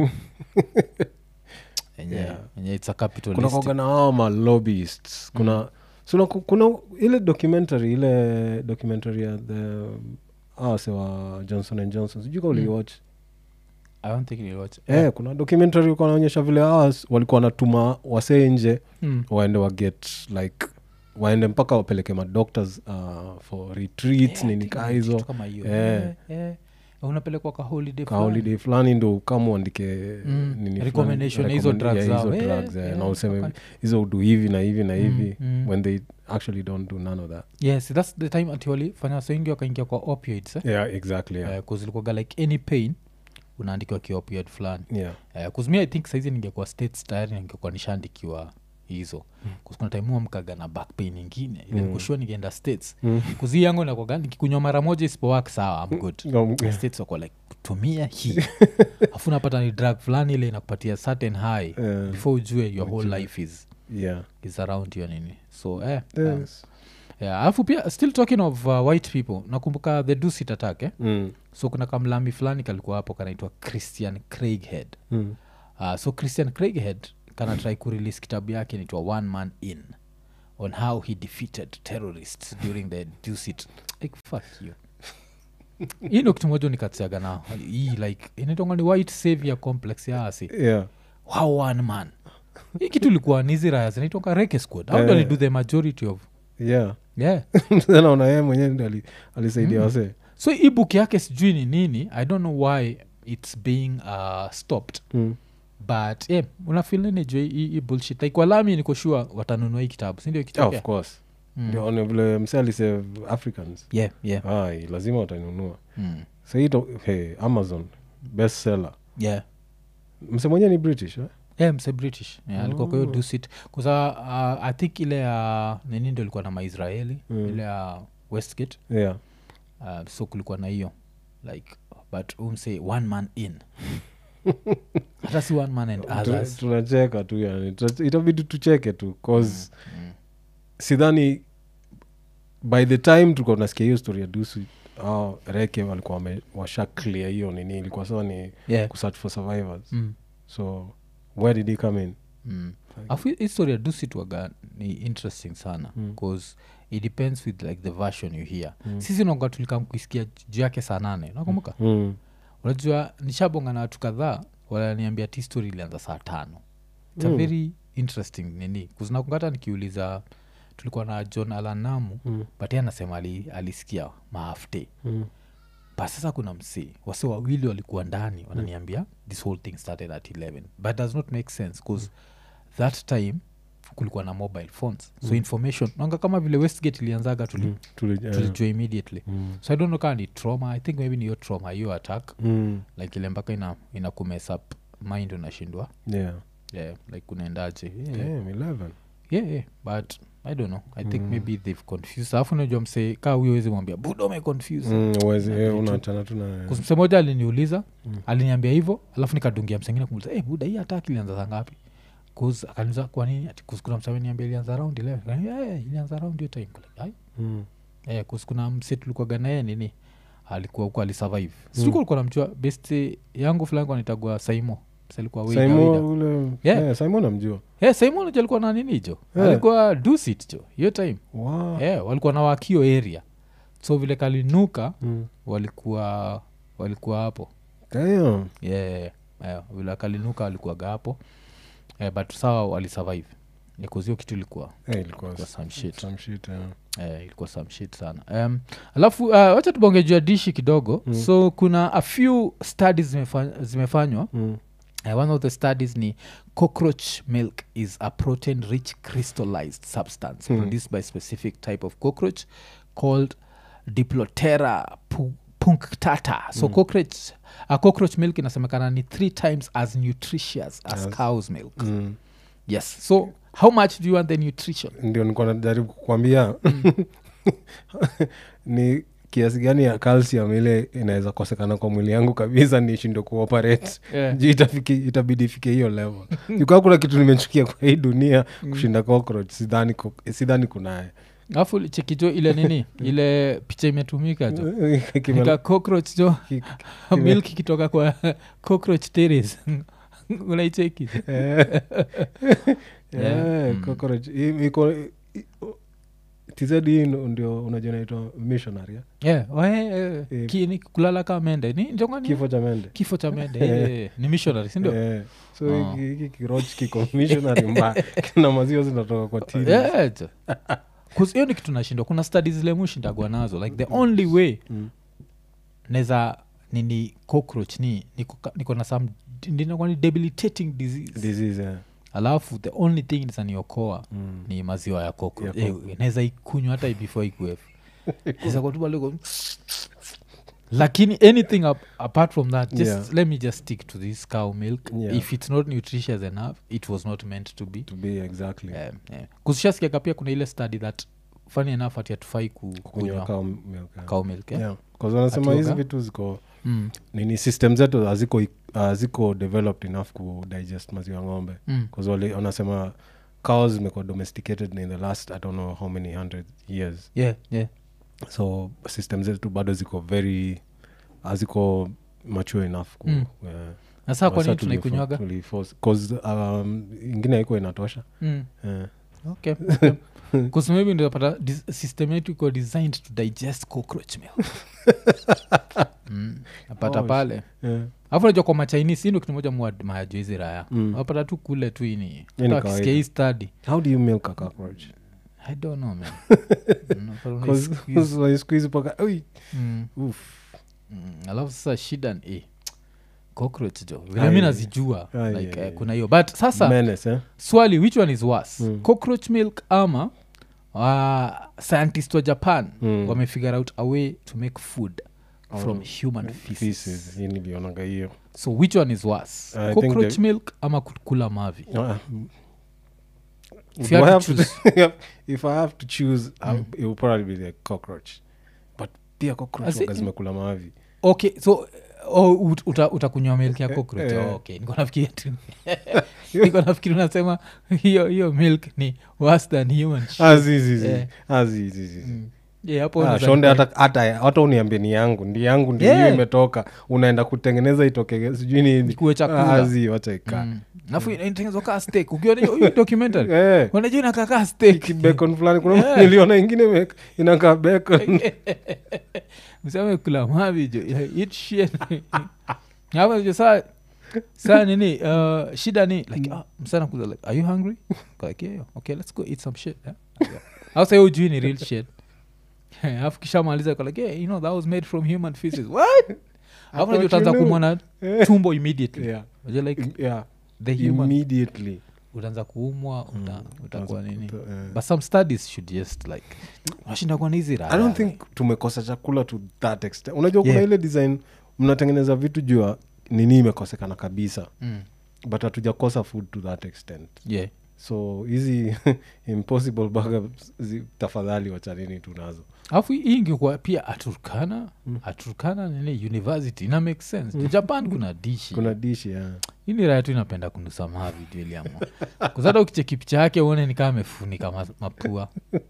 enye Yeah. enye it's a capital kuna kwaga na hao malobbyists kuna so na ku- kuna ile documentary ile documentary ya the awase wa johnson and johnson sijui ka uliwatch i don't think niliwatch eh, kuna documentary ulikuwa naonyesha vile hawa walikuwa wanatuma wasee nje Mm. waende waget like waende mpaka wapeleke madoctors uh, for retreats Yeah, nini I kaa think hizo kitu kama hiyo Eh. Eh, eh. unapelekwa ka holiday ka fulani. holiday fulani ndo kama uandike Mm, nini recommendation fulani, ya hizo recommend- drugs yeah, zao. hizo Eh, drugs, eh, yeah, na useme okay. hizo udu hivi na hivi na hivi mm. when they actually don't do none of that yes thats the time ati walifanya wase wengi wakaingia kwa opioids eh? yeah exactly yeah, Eh, 'cause ilikuwaga like any pain unaandikiwa kiopioid fulani yeah. uh, kuzmi i think saizi ningekuwa states tayari ningekuwa nishaandikiwa hizo mm. kuna time mkaga na back pain ingine ile Mm. nikushua ningeenda states Mm. kuzi yangu nakwaga nikikunywa mara moja isipowak sawa am good Um, yeah. states wako like tumia hii afu napata ni drug fulani ile inakupatia certain high Eh, before ujue your whole life is yeah. is around hiyo nini so eh, um, Yes. yeah, alafu pia still talking of uh, white people nakumbuka the dusit attack eh? Mm. so kuna kamlami fulani kalikuwa hapo kanaitwa christian craighead Mm. uh, so christian craighead kana try kurelease kitabu yake naitwa one man in on how he defeated terrorists during the dusit like fuck you hii ndo kitu moja nikatsiaga nao hii like inaitwanga ni white savior complex ya asi yeah how one man hii kitu ilikuwa niziraya zinaitwanga reke squad how do Eh. do the majority of yeah yeah naona yeye mwenyewe ndi ali- alisaidia wasee so hii book yake sijui ni nini i don't know why its being uh, stopped mm. but yeah, unafilnenejua hii bullshit like walami niko sure watanunua hii kitabu sindio of kitokea course Mm. ndio mm. vile mse alisave africans yeah, yeah. ai lazima watanunua Mm. saito hey, amazon best seller yeah. mse mwenyewe ni british eh? yeah, mse british yeah, alikuwa kwa hiyo Oh. dusit kusa uh, i think ile ya nini ndo ilikuwa na maisraeli Mm. ile ya westgate yeah uh, so kulikuwa na hiyo like but umse one man in hata si one man and Tuna- others tunacheka tu yani Tuna- itabidi tucheke tu cause Mm. sidhani by the time tulikuwa tunasikia hiyo story ya dusu au reke walikuwa wame- washa clear hiyo nini ilikuwa sawa ni yeah. kusearch for survivors mm. so where did he come in mm. afu histori ya dusitwaga ni interesting sana Mm. bcause it depends with like the version you hear Mm. sisi naga tulikam kuisikia juu yake saa nane nakumbuka mm. unajua nishabonga na watu kadhaa wananiambia ti story ilianza saa tano its a Mm. very interesting nini kuzinakungata nikiuliza tulikuwa na john alanamu Mm. but ye anasema ali, alisikia maafte Mm. but sasa kuna msee wase wawili walikuwa ndani wananiambia this whole thing started at 11 but does not make sense bcause that time kulikuwa na mobile phones so information nanga kama vile westgate ilianzaga tuli, Mm. Tuli- eh, tulijua immediately mm. so i don't know kaa ni trauma i think maybe ni hiyo trauma hiyo attack Mm. like ile mpaka ina, ina kumess up mind unashindwa yeah yeah, like kunaendaje yeah, yeah. Damn, 11 yeah, yeah. but i don't know i think maybe they've confused alafu najua msee kaa huyo wezi mwambia buda umeconfuse Mm, uwezi- Na eh, vitu. unaachana tu na Kus- msee moja aliniuliza Mm. aliniambia hivyo alafu nikadungia msengine kumuliza hey, buda hii hataki ilianza saa ngapi Cause akaniuliza kwa nini ati kus- kuna msee ameniambia ilianza round 11 Nikaniambia, "Yeah, ilianza round hiyo time Like, "Ai." Mm. Eh, kus- kuna mse tulikuwaga naye nini alikuwa huko alisurvive situko alikuwa namjua best yangu fulani anitagua saimo Mse alikuwa wida, wida. Simon ule Yeah. yeah, Simon namjua Eh, simon jo alikuwa na nini jo Yeah. alikuwa dusit jo hiyo time wow. yeah, walikuwa na wakio area so vile kalinuka mm. walikuwa walikuwa hapo Damn. yeah, yeah, vile kalinuka walikuwaga hapo yeah, but sawa walisurvive nikuzio kitu ilikuwa Eh, ilikuwa ilikuwa some shit some shit, yeah. eh, ilikuwa some shit sana um, alafu uh, wacha tubonge juu ya dishi kidogo Mm. so kuna a few studies zimefa- zimefanywa Mm. uh, one of the studies ni cockroach milk is a protein rich crystallized substance Hmm. produced by specific type of cockroach called diplotera pu- punctata so cockroach, uh, cockroach milk inasemekana ni three times as nutritious as Yes. cow's milk Mm. yes so how much do you want the nutrition ndio nikuwa najaribu kukwambia ni kiasi gani ya calcium ile inaweza kosekana kwa mwili yangu kabisa nishindo kuoperate Yeah. juu itafiki, itabidi ifike hiyo level jukaa kuna kitu nimechukia kwa hii dunia kushinda cockroach sidhani, ku- sidhani kunaye alafu chekijo ile nini ile picha imetumika jo Kime- nika cockroach jo ki- milk ikitoka kwa cockroach terrace unaicheki Eh. Yeah. Eh, Mm. cockroach. I- iko i- tz hii ndo- ndio unajua naitwa missionary ya? yeah. oh, eh, eh, Eh. ki- ni kulala ka mende ni njongani kifo cha mende kifo cha mende eh, eh, ni missionary sindio Eh, so Ah. hiki- hiki kiroch kiko missionary mbaya kina maziwa zinatoka kwa tini Yeah, jo. 'Cause hiyo ni kitu nashindwa kuna studies zile mushindagwa nazo like the only way Mm. neza nini cockroach ni niko ka- niko na some ndinakuwa ni debilitating disease disease yeah. alafu the only thing nisaniokoa Mm. ni maziwa ya cockroach Ya Eh, naweza ikunywa hata before ikuefu naweza kutubaliko lakini anything ap apart from that just Yeah. let me just stick to this cow milk Yeah. if it's not nutritious enough it was not meant to be to be exactly yeah, yeah. kushasikiaka pia kuna ile study that funny enough ati hatufai ku- kunywa kunywa cow milk yeah. cow milk eh? Yeah. 'Cause wanasema hizi Ati vitu ziko mm. nini system zetu haziko haziko developed enough ku digest maziwa ng'ombe Mm. bcause wanasema cows zimekuwa domesticated in the last i don't know how many hundred years yeah, yeah. so system zetu bado ziko very haziko mature enough ku, Mm. yeah. na saa kwa Sasa nini tulifo- tunaikunywaga tuliforce- 'cause, um, ingine haiko inatosha mm. yeah. okay, okay. 'Cause maybe ndapata dis- system yetu iko designed to digest cockroach milk mm. napata Oh, pale Yeah. alafu najua kwa machinese hii ndo kitu moja mayajo hizi raya Mm. wapata tu kule tu ini ni Hata wakisikia kawaida. hii study how do you milk a cockroach i don't know man Mm, but una squeeze. squeeze paka ui Mm. Oof. Mm, alafu sasa shida ni eh, cockroach jo Ai, vile mi nazijua ai, like, ai, eh, ai. kuna hiyo but sasa Menace, eh? swali which one is worse Mm. cockroach milk ama uh, scientist wa japan Mm. wamefigure out a way to make food Out from of human feces. Feces, hii nilionaga hiyo so which one is worse I think cockroach the- milk ama kukula mavi Ah, If do you I had to have to- if i have to choose I- it will probably be the cockroach but pia cockroach Asi- waga zimekula mavi okay so oh, ut- uta- utakunywa milk ya cockroach eh. oh, okay niko nafikiria tu niko nafikiri unasema hiyo hiyo milk ni worse than human shit. Ah, zi, zi, zi. Eh. Ah, zi, zi, zi. Mm. Yeah, hapo Ah, unaweza shonde nikuwa- hata hata hata uniambie ni yangu ndi yangu ndi Yeah. hiyo imetoka unaenda kutengeneza itoke sijui nini Ikuwe chakula. Ah, zi, wacha ikaa Mm. nafu inatengenezwa kaa steak ukiona hiyo hiyo documentary Eh, unajua inakaa kaa steak kibacon fulani kuna Yeah. niliona ingine ime- inakaa bacon mseme kula mavi jo Yeah, eat shit. Hapo jo saa saa nini uh, shida ni like ah, msana kuza like are you hungry like yeah, yeah. okay let's go eat some shit yeah? yeah. au sa ujui ni real shit alafu kishamaliza kwa like yeah, you know that was made from human feces what alafu najua you utaanza knew. kumwona Eh. tumbo immediately Yeah. Unajua like Yeah. the human immediately utaanza kuumwa uta, utakuwa nini uta- eh. but some studies should just like washinda kwa nizi i don't think tumekosa chakula to that extent unajua kuna Yeah. ile design mnatengeneza vitu juu ya nini imekosekana kabisa mm. but hatujakosa food to that extent yeah so hizi impossible burger zi- tafadhali wachanini tunazo alafu hii ingekuwa pia aturkana aturkana nini university ina make sense mm. japan kuna dishi kuna dishi yeah. hii ni raya tu inapenda kunusa mavi jueliamo kuzata ukicheki picha yake uone ni kama amefunika ma, mapua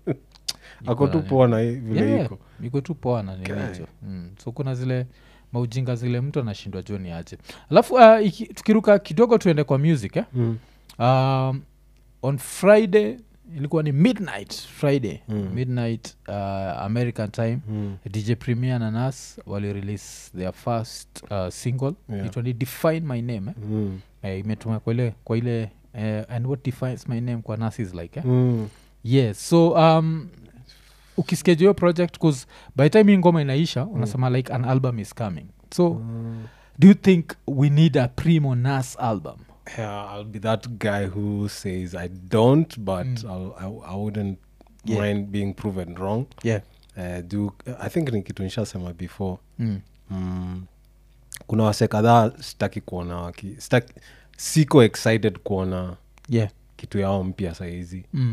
ako tu poa na hii vile Yeah, iko iko tu poa na nini Okay. hicho mm. so kuna zile maujinga zile mtu anashindwa joni aje alafu uh, iki, tukiruka kidogo tuende kwa music eh? mm. um, on friday ilikuwa ni midnight friday Mm. midnight uh, american time Mm. dj premier na nas walirelease their first uh, single Yeah. itwa ni define my name eh? Mm. eh, imetuma kwa ile kwa ile eh, and what defines my name kwa nas is like eh? Mm. yes so um, ukiskeju hiyo project bcause by the time hii ngoma inaisha unasema like an album is coming so Mm. do you think we need a primo nas album Yeah, I'll be that guy who says I don't, but Mm. I'll, I, I wouldn't Yeah. mind being proven wrong. yeah Uh, do I think ni kitu nishasema before mm. mm, kuna wase kadhaa sitaki kuona waki sitaki, siko excited kuona yeah kitu yao mpya sahizi mm.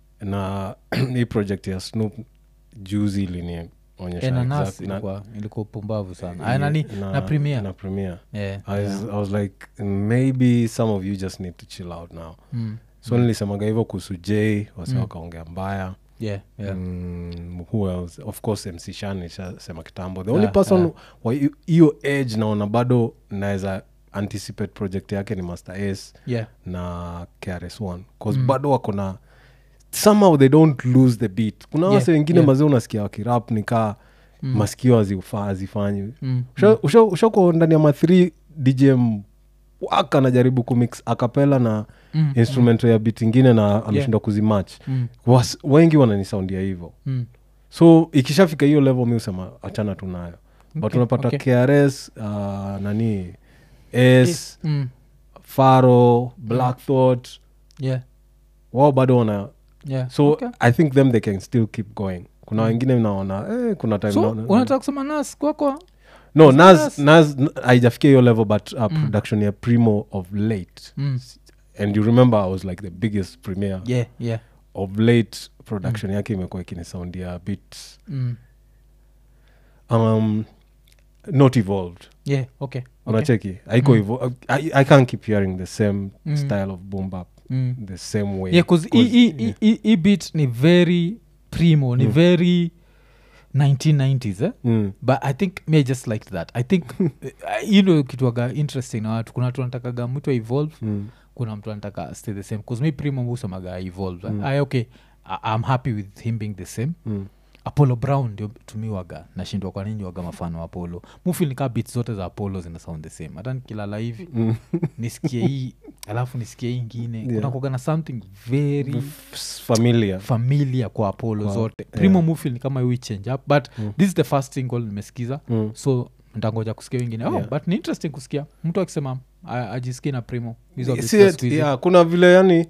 na hii project ya snoop juzi ilinionyesha Eh, na nas exact- na- ilikuwa ilikuwa upumbavu sana Yeah, Aya, nani na, premier na premier yeah, I, was, yeah. i was like maybe some of you just need to chill out now Mm. so nilisemaga hivyo kuhusu j wase Mm. wakaongea mbaya yeah, yeah. Mm, who else of course mc shan ishasema kitambo the only Yeah, person yeah. wa hi- hiyo age naona bado naweza anticipate project yake ni master s yeah. na krs1 bcause Mm. bado wako na somehow they don't lose the beat kuna Yeah, wase wengine yeah. mazee unasikia wakirap nikaa mm. masikio hazifa- hazifanyi Mm, Usha- ushako ndani ya ma 3 djm waka anajaribu kumix akapela na Mm, instrumento ya bit ingine na ameshindwa kuzimach mm, Was- wengi wananisaundia hivyo mm. so ikishafika hiyo level mi usema achana tu nayo but Okay, unapata okay. krs uh, nani s Mm, faro black thought yeah, wao bado wana yeah. so Okay. i think them they can still keep going kuna wengine naona eh, kuna time so naona- unataka kusema nas kwako no nas Nas- nas haijafikia hiyo level but uh, production ya primo of late mm. and you remember i was like the biggest premier yeah, yeah. of late production yake imekuwa ikinisoundia bit Mm. um, not evolved yeah okay, okay. unacheki haiko evo- I, i can't keep hearing the same Mm. style of boom bap Mm. the same way yeah bcause Cause- yeah. hii bit ni very primo ni very 1990s eh? Mm. but i think me i just liked that i think you know kitwaga interesting na watu kuna watu wanatakaga mtu evolve Mm. kuna mtu anataka stay the same bcause mi primo musemaga evolve Mm. I, okay I, i'm happy with him being the same Mm. apollo brown ndio tumiwaga nashindwa kwa nini waga mafano wa apollo mufil nikaa bit zote za apollo zina sound the same hata nikilala hivi Mm. nisikie hii alafu nisikie hii ingine Yeah. kunakuaga na something very F- familiar familiar kwa apollo Kwa- zote yeah. primo mufil ni kama we change up but this is the first single nimesikiza Mm. so ntangoja kusikia wengine oh, Yeah. but ni interesting kusikia mtu akisema a- ajisikii na primo hizo beats Si za eti- siku hizi. yeah, kuna vile yani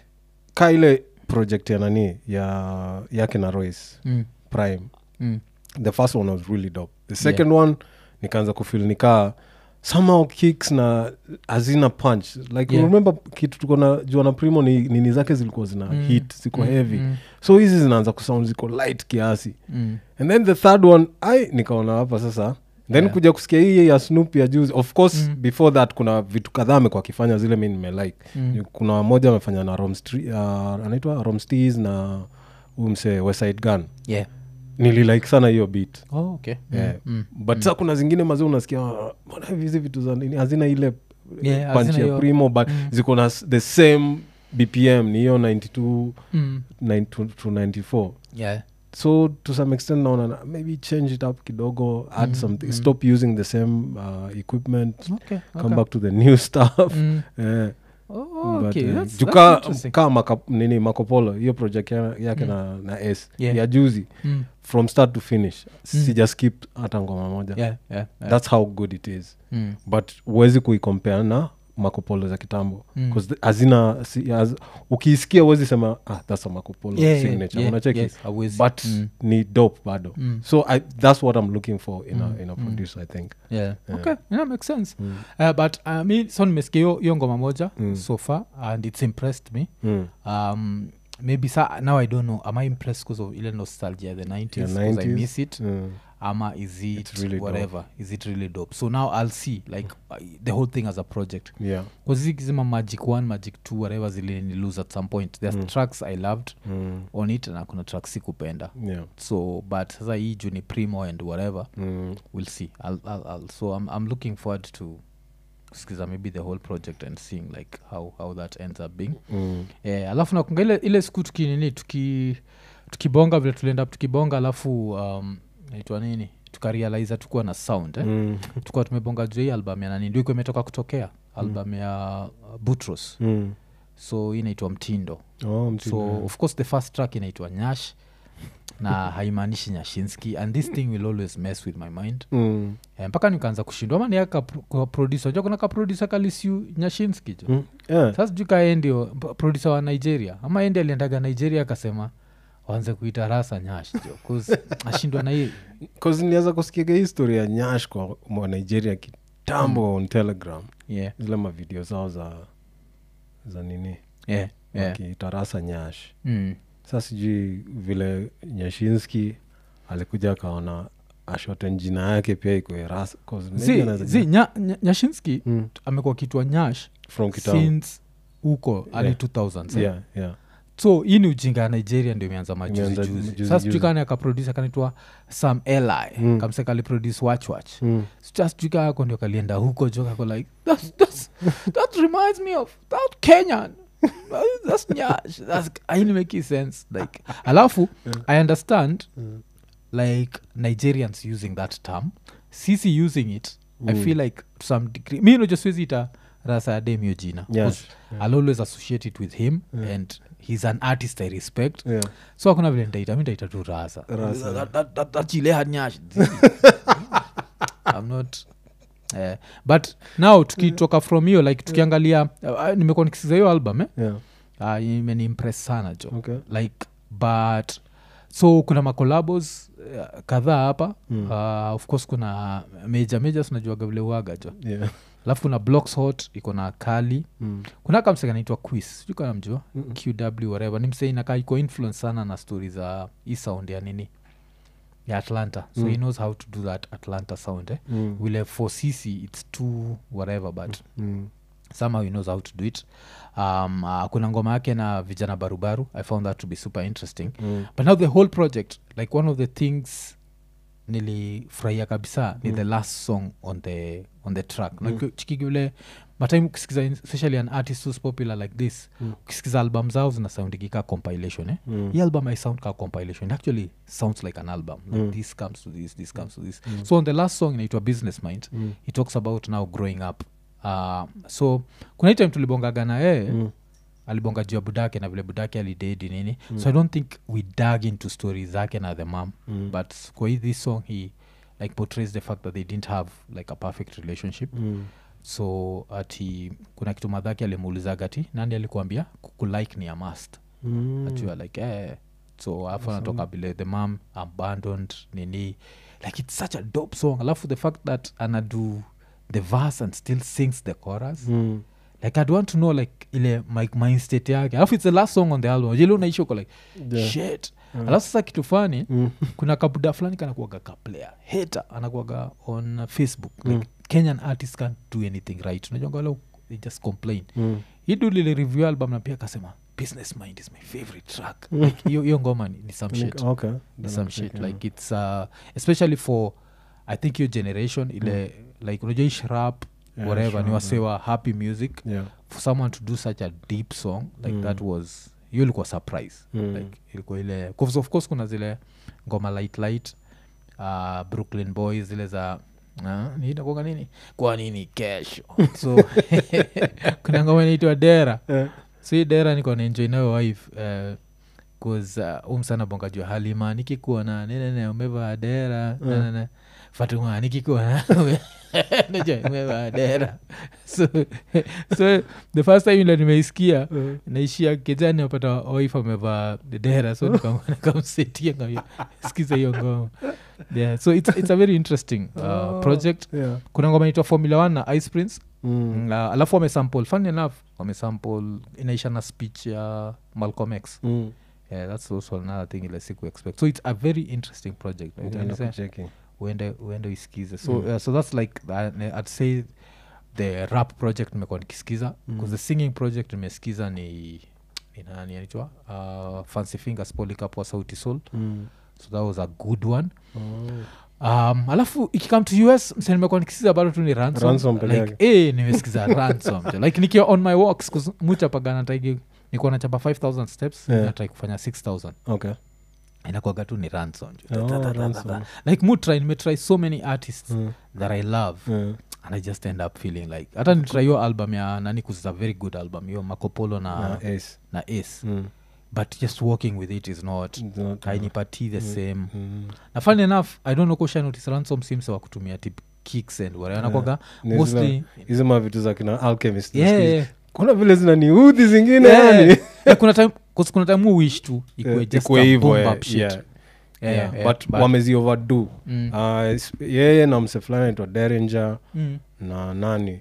ka ile project ya nani ya yake na royce Mm, prime mm, the first one was really dope the second one nikaanza kufil nikaa somehow kicks na hazina punch like Yeah. remember kitu tuko na jua na primo ni nini zake zilikuwa zina Mm. hit ziko mm, heavy mm, so hizi zinaanza kusound ziko light kiasi mm. and then the third one ai nikaona hapa sasa then Yeah. kuja kusikia hii ya snoop ya juzi of course Mm. before that kuna vitu kadhaa amekuwa akifanya zile mi nimelike Mm. kuna moja amefanya na Romstre- uh, anaitwa romstes na huyu msee weside gun yeah nililike sana hiyo beat oh, okay Mm, yeah. mm. but sa kuna zingine mazee unasikia "Ah, mbona hivi hizi vitu za nini hazina ile Yeah, punch hazina ya hiyo- primo but Mm. ziko na s- the same bpm ni hiyo 92 Mm. 9 to, to 94 yeah so to some extent naona na- maybe change it up kidogo add Mm, something mm. stop using the same uh, equipment okay, come okay. back to the new stuff Mm. Eh, Oh, but, okay. eh, That's- juu that's ka- interesting. ka maka, nini makopolo hiyo project ya- yake Mm. na, na s Yeah. ya juzi Mm. from start to finish sija skip hata ngoma moja Yeah, yeah, yeah. that's how good it is Mm. but huwezi kuikompea na makopolo za kitambo Mm. 'Cause the- hazina si, haz, ukiisikia huwezi sema ah, that's a makopolo Yeah, yeah, signature yeah, unacheki yes, hauwezi. but Mm. ni dope bado Mm. so I, that's what i'm looking for in, Mm. a, in a producer i think yeah. Yeah. okay yeah, makes sense mm. uh, but uh, mi so nimesikia hiyo- hiyo ngoma moja Mm. so far and it's impressed me Mm. um, maybe sa now i don't know am i impressed because of ile nostalgia the 90s Yeah, 'cause i 90s. miss it Mm. ama is it It's really dope. whatever is it really dope so now i'll see like uh, the whole thing as a project yeah kazizima magic 1 magic 2 whatever zilini lose at some point there's Mm. tracks i loved mm. on it na kuna tracks sikupenda yeah so but sasa hii juu ni primo and whatever mm. we'll see I'll, I'll, I'll, so I'm, I'm looking forward to skiza maybe the whole project and seeing like how, how that ends up being Mm. eh, alafu nakunga ile, ile siku tukinini tuki tukibonga vile tulienda up tukibonga alafu um, naitwa nini tukarealiza tukuwa na sound eh? Mm. tukuwa tumebonga juu hii album ya nani ndio ikuwa imetoka kutokea album ya uh, butros Mm. so hii inaitwa mtindo Oh, mtindo, so yeah. of course the first track inaitwa nyash na haimaanishi nyashinski and this thing will always mess with my mind Mm. Eh, mpaka nikaanza kushindwa ama niakaproducer ja kuna kaproducer kalisiu nyashinski jo Mm. Yeah. sasa sijui kae ndio p- producer wa nigeria ama endi aliendaga nigeria akasema waanze kuita rasa nyash jo 'cause ashindwa na hii 'Cause nilianza kusikiaga hii story ya nyash kwa mwa nigeria kitambo on telegram yeah, zile mavideo zao za za nini yeah, yeah. wakitarasa nyash Mm. sa sijui vile nyashinski alikuja akaona ashoten jina yake pia ikwe ras 'cause maybe zi, anaweza- zi nya, nya, nyashinski Mm. amekuwa kitwa nyash from kitambo since huko ali Yeah. 2000s eh? yeah, yeah. so hii ni ujinga ya nigeria ndio imeanza majuzi Imeanza juzi juzi, sasa juzi. sijui kani akaproduce akanaitwa sam eli Mm. kamseka aliproduce watchwatch Mm. sijui kaa ako ndio kalienda huko jo kako like that's, that's, that reminds me of that kenyan that's nyash that's haini make sense like alafu i understand like nigerians using that term sisi using it i feel like to some degree mi najosiwezi ita rasa ya dem hiyo jina Yeah, 'Cause i'll always associate it with him and he's an artist i respect Yeah. so hakuna vile ntaita mi ntaita tu rasa Rasa. That- that- that- that chile had nyash i'm not eh, but now tukitoka from hiyo like tukiangalia uh, nimekuwa nikisikiza hiyo album eh? Yeah. uh, imeniimpress sana jo Okay. like but so kuna macolabos uh, kadhaa hapa mm. uh, of course kuna meja meja sinajuaga vile uaga jo Yeah. alafu kuna blocks hot iko na kali Mm. kuna kamseka naitwa quiz sijui kana mjua qw whatever ni msee inakaa iko influence sana na stori za hii sound ya nini ya atlanta so he knows how to do that atlanta sound eh? Mm. wile for cc it's too whatever but Mm. somehow he knows how to do it um, uh, kuna ngoma yake na vijana barubaru i found that to be super interesting Mm. but now the whole project like one of the things nilifurahia kabisa ni the last song on the on the track mm. like, chikigule matime ukisikiza especially an artist who's popular like this mm. ukisikiza album zao zinasoundigika compilation eh? Mm. hii album i sound ka compilation it actually sounds like an album like this comes to this this comes to this so on the last song inaitwa business mind Mm. he talks about now growing up uh, so kuna hii time tulibongaga na yeye Mm. alibonga juu ya budake na vile budake alidedi nini mm. so i don't think we dug into story zake na the mam Mm. but kwa hii this song he like portrays the fact that they didn't have like a perfect relationship Mm. so ati kuna kitu madhake alimuulizaga ati nani alikuambia kukulike ni a must Mm. achua like eh. so alafu anatoka bile the mam abandoned nini like it's such a dope song alafu the fact that anadu the verse and still sings the chorus Mm. like i'd want to know like ile my mind state yake alafu it's the last song on the album jile unaishi uko like Yeah. shit alafu sasa kitu fani Mm. kuna kabuda fulani kanakuaga kaplayer hater anakuaga on uh, facebook like kenyan artist can't do anything right unajua wale they just complain Mm. hidu lile review album na pia akasema business mind is my favorite track like hiyo hiyo ngoma ni, ni some shit Okay. ni Then some I'll check shit it like it's uh, especially for i think your generation ile like unajua ish rap Yeah, whatever sure, ni wasewa happy music Yeah. for someone to do such a deep song like that was hiyo ilikuwa surprise Mm. like ilikuwa ile 'cause of course kuna zile ngoma light light uh, brooklyn boys zile za uh, niitakuanga nini kwa nini kesho so kuna ngoma inaitwa dera Eh. so hii dera niko naenjoy nayo wife uh, cause uh, umsana bonga jua halima nikikuona nenene umevaa dera Mm. nanene fatuma nikikuona ume- najua umevaa dera so, so the first time ile nimeisikia Mm. naishia kejani apata wife amevaa dera so nikam- nikamsetia ngambia skiza hiyo ngoma yeah, so it's, it's a very interesting uh, Oh. project Yeah. kuna ngoma inaitwa formula one na ice prince Mm. mm. uh, alafu wamesample funny enough wamesample inaisha na speech ya malcolm x Mm. yeah, that's also another thing ile siku expect so it's a very interesting project Nitaenda Uende- kucheki. uende uende uisikize so, Mm. uh, so that's like uh, i'd say the rap project nimekuwa nikisikiza because the singing project nimesikiza ni ni nani anaitwa uh, fancy fingers polycap wa sauti soul Mm. so that was a good one Oh. um, alafu ikikam to us mse nimekuwa nikisikiza bado tu ni ransom, Ransom peke like, eh, nimesikiza ransom jo. like nikiwa on my walks 'cause muchapagana taigi nikuwa nachapa 5000 steps Yeah. natrai kufanya 6000 Okay. inakwaga tu ni ransom jo. Oh, Ta- ta- ta- ta- ransom. ta. like mutry nimetry so many artists Mm. that i love Yeah. and i just end up feeling like hata nitry hiyo album ya nani kuza very good album hiyo makopolo na, Na na, Ace. ace Mm. but just working with it is not It's not, uh, hainipatii the same mm. na fun enough i don't know kushanotice ransom sims wa kutumia tip kicks and whatever anakwaga Ni mostly zile- hizi mavitu za kina alchemist Yeah, nasikia. yeah. kuna vile zinaniudhi zingine Yeah. yani Yeah, kuna time 'cause kuna time mu wish tu ikue Eh, just ikue a hivyo, boom eh, up shit. yeah. Yeah, Yeah, yeah, but but- wamezi overdo Mm. Ah, is- yeye na mse fulani naitwa deringer Mm. na nani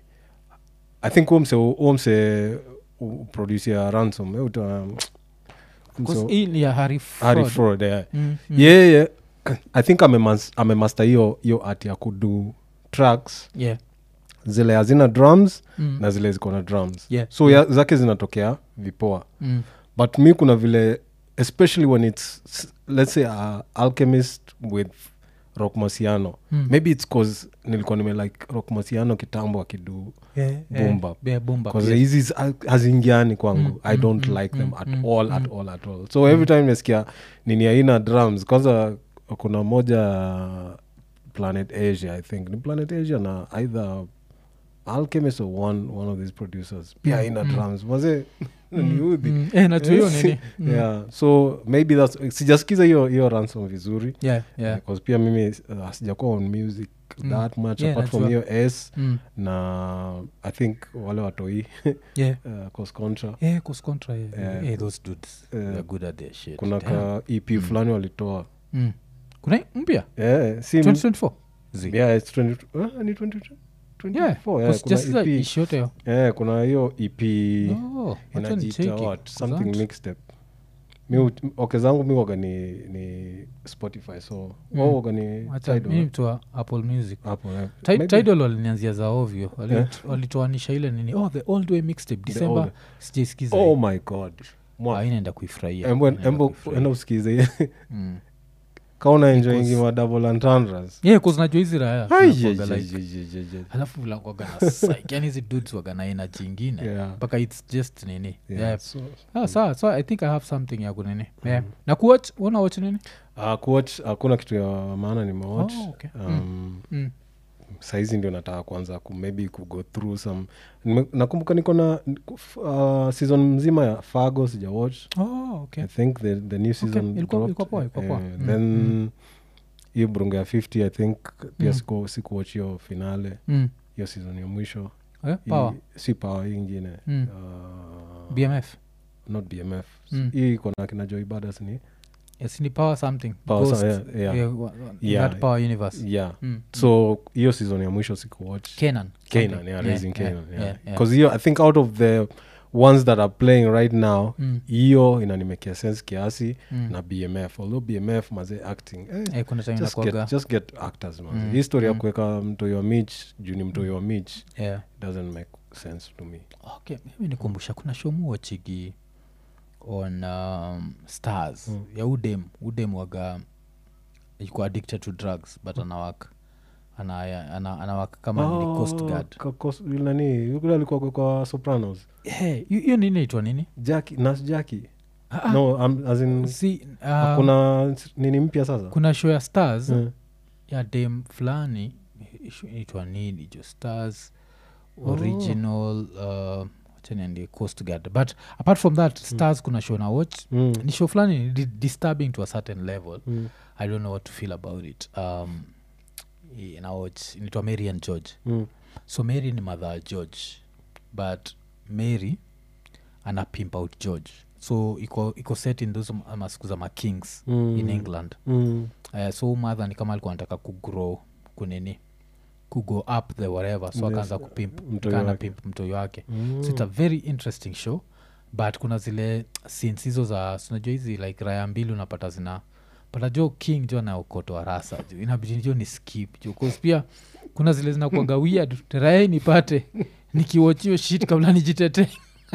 i think huo mse huo mse produce ya ransom eh, uta- mse- 'Cause hii ni ya Harry Harry Fraud. Fraud, yeah. Mm, mm. yeye i think amemas- amemasta hiyo hiyo art ya kudu tracks Yeah. zile hazina drums Mm. na zile ziko na drums Yeah. so ya, zake zinatokea vipoa Mm. but mi kuna vile especially when it's s- let's say a alchemist with rock masiano Mm. maybe its cause nilikuwa nime like rock masiano kitambo akidu Boom bap. yeah, boom bap, bcause yes. hizi zi- hazingiani kwangu Mm, i mm, don't mm, like them mm, at mm, all at all at all so every time nimesikia nini aina drums kwanza kuna moja planet asia i think ni planet asia na either alchemist or one, one of these producers pia Mm, aina mm. drums maze niudhi Mm, eh, najua hiyo nini Mm. yeah so maybe thats sijasikiza hiyo hiyo ransom vizuri yeah, yeah. because pia mimi uh, sijakuwa on music Mm. that much Yeah, apart from najua. hiyo s Mm. na i think wale watoi yeah. uh, cos contra Yeah, Cos Contra, yeah. Yeah. Yeah, those dudes Yeah. they're good at their shit kuna Damn. ka ep fulani walitoa Mm. kuna mpya yeah, si 2024 Zi. yeah, it's 20, uh, ni 20, 24, Yeah, yeah, kuna kusijasikiza EP. ishi yote yo. Yeah, kuna hiyo ep Oh, wacha inajiita nicheki. what something Kuzant. mixtape mi ut- oke zangu mi waga ni, ni spotify so Mm. wao waga ni Wacha- Tidal, mi eh? mtu wa apple music hapo eh. Ti- Maybe- tidal walinianzia za ovyo Wali- Yeah. walitoanisha ile nini oh the old way mixtape The december old- sijaisikiza oh hii. my god Mwa- Ah, hii naenda kuifurahia Embo- Naenda embo- kuifurahia. enda usikize Mm. kauna enjoingi Because- madouble entendres yeah cause najua hizi raya Ai, zinakuwaga je- like- je- je- je- je. alafu vilakwaga na psych yani hizi dudes waga na energy ingine Yeah. mpaka its just nini Yeah, yeah. so- Ah, sawa so i think i have something ya kunini yeah. na kuwatch una watch nini Ah, kuwatch hakuna kitu ya maana nimewatch Oh, okay. um, mm. saizi ndio nataka kwanza ku maybe ku go through some Nime- nakumbuka niko na uh, season mzima ya fago sija watch oh, okay. i think the, the new season Ilikuwa- dropped. ilikuwa poa, ilikuwa poa. Eh, Mm, then mm. hiyo brungo ya 50 i think pia Mm. siku sikuwatch hiyo finale Mm. hiyo season ya mwisho Eh, Hii- power si power hii ingine Mm. uh, bmf not bmf Mm. hii iko na kina joy badas ni yes ni power something Power Ghost. some- yeah, yeah. Yeah, wa- wa- in Yeah. that power universe yeah Mm. so hiyo season ya mwisho sikuwatch Kenan. Kanan, something. yeah, raising Kanan, yeah. yeah, yeah. Because hiyo I think out of the ones that are playing right now Mm. hiyo inanimekea sense kiasi Mm. na bmf although bmf maze acting eh, Eh, kuna time just, inakuwaga- get, just get actors maze Mm, hii story ya mm. kuweka mtoi wa mich juu ni mtoi wa mich yeah. doesn't make sense to me okay mimi nikumbusha kuna show muwachigi on um, stars Mm. ya udem udem waga iko addicted to drugs but anawak ana, ana, anawak kama oh, ni coast guard ka- coast- yule nani yule alikuwa kwa sopranos Eh, hiyo hiyo nini naitwa nini jaki nas jaki Ah, ah, no um, as in si uh, kuna nini mpya sasa kuna show ya stars Eh. ya dem fulani itwa nini jo stars Oh. original uh, chaniandie coast guard but apart from that stars kuna show na watch Mm. ni show fulani ni di- disturbing to a certain level Mm. i don't know what to feel about it um, i- na watch inaitwa mary and george Mm. so mary ni mother ya george but mary ana pimp out george so iko iko set in those ma- masiku za makings Mm. in england Mm. uh, so mother ni kama alikuwa anataka kugrow kunini kugo up the whatever so Yes, akaanza kupimp mtoi kana wake. pimp mtoi wake Mm. so it's a very interesting show but kuna zile scenes hizo za sinajua hizi like raya mbili unapata zina pata jo king jo anaokotoa rasa jo inabidi jo ni skip jo 'Cause pia kuna zile zinakuaga weird raya nipate nikiwachio shit kabla nijitete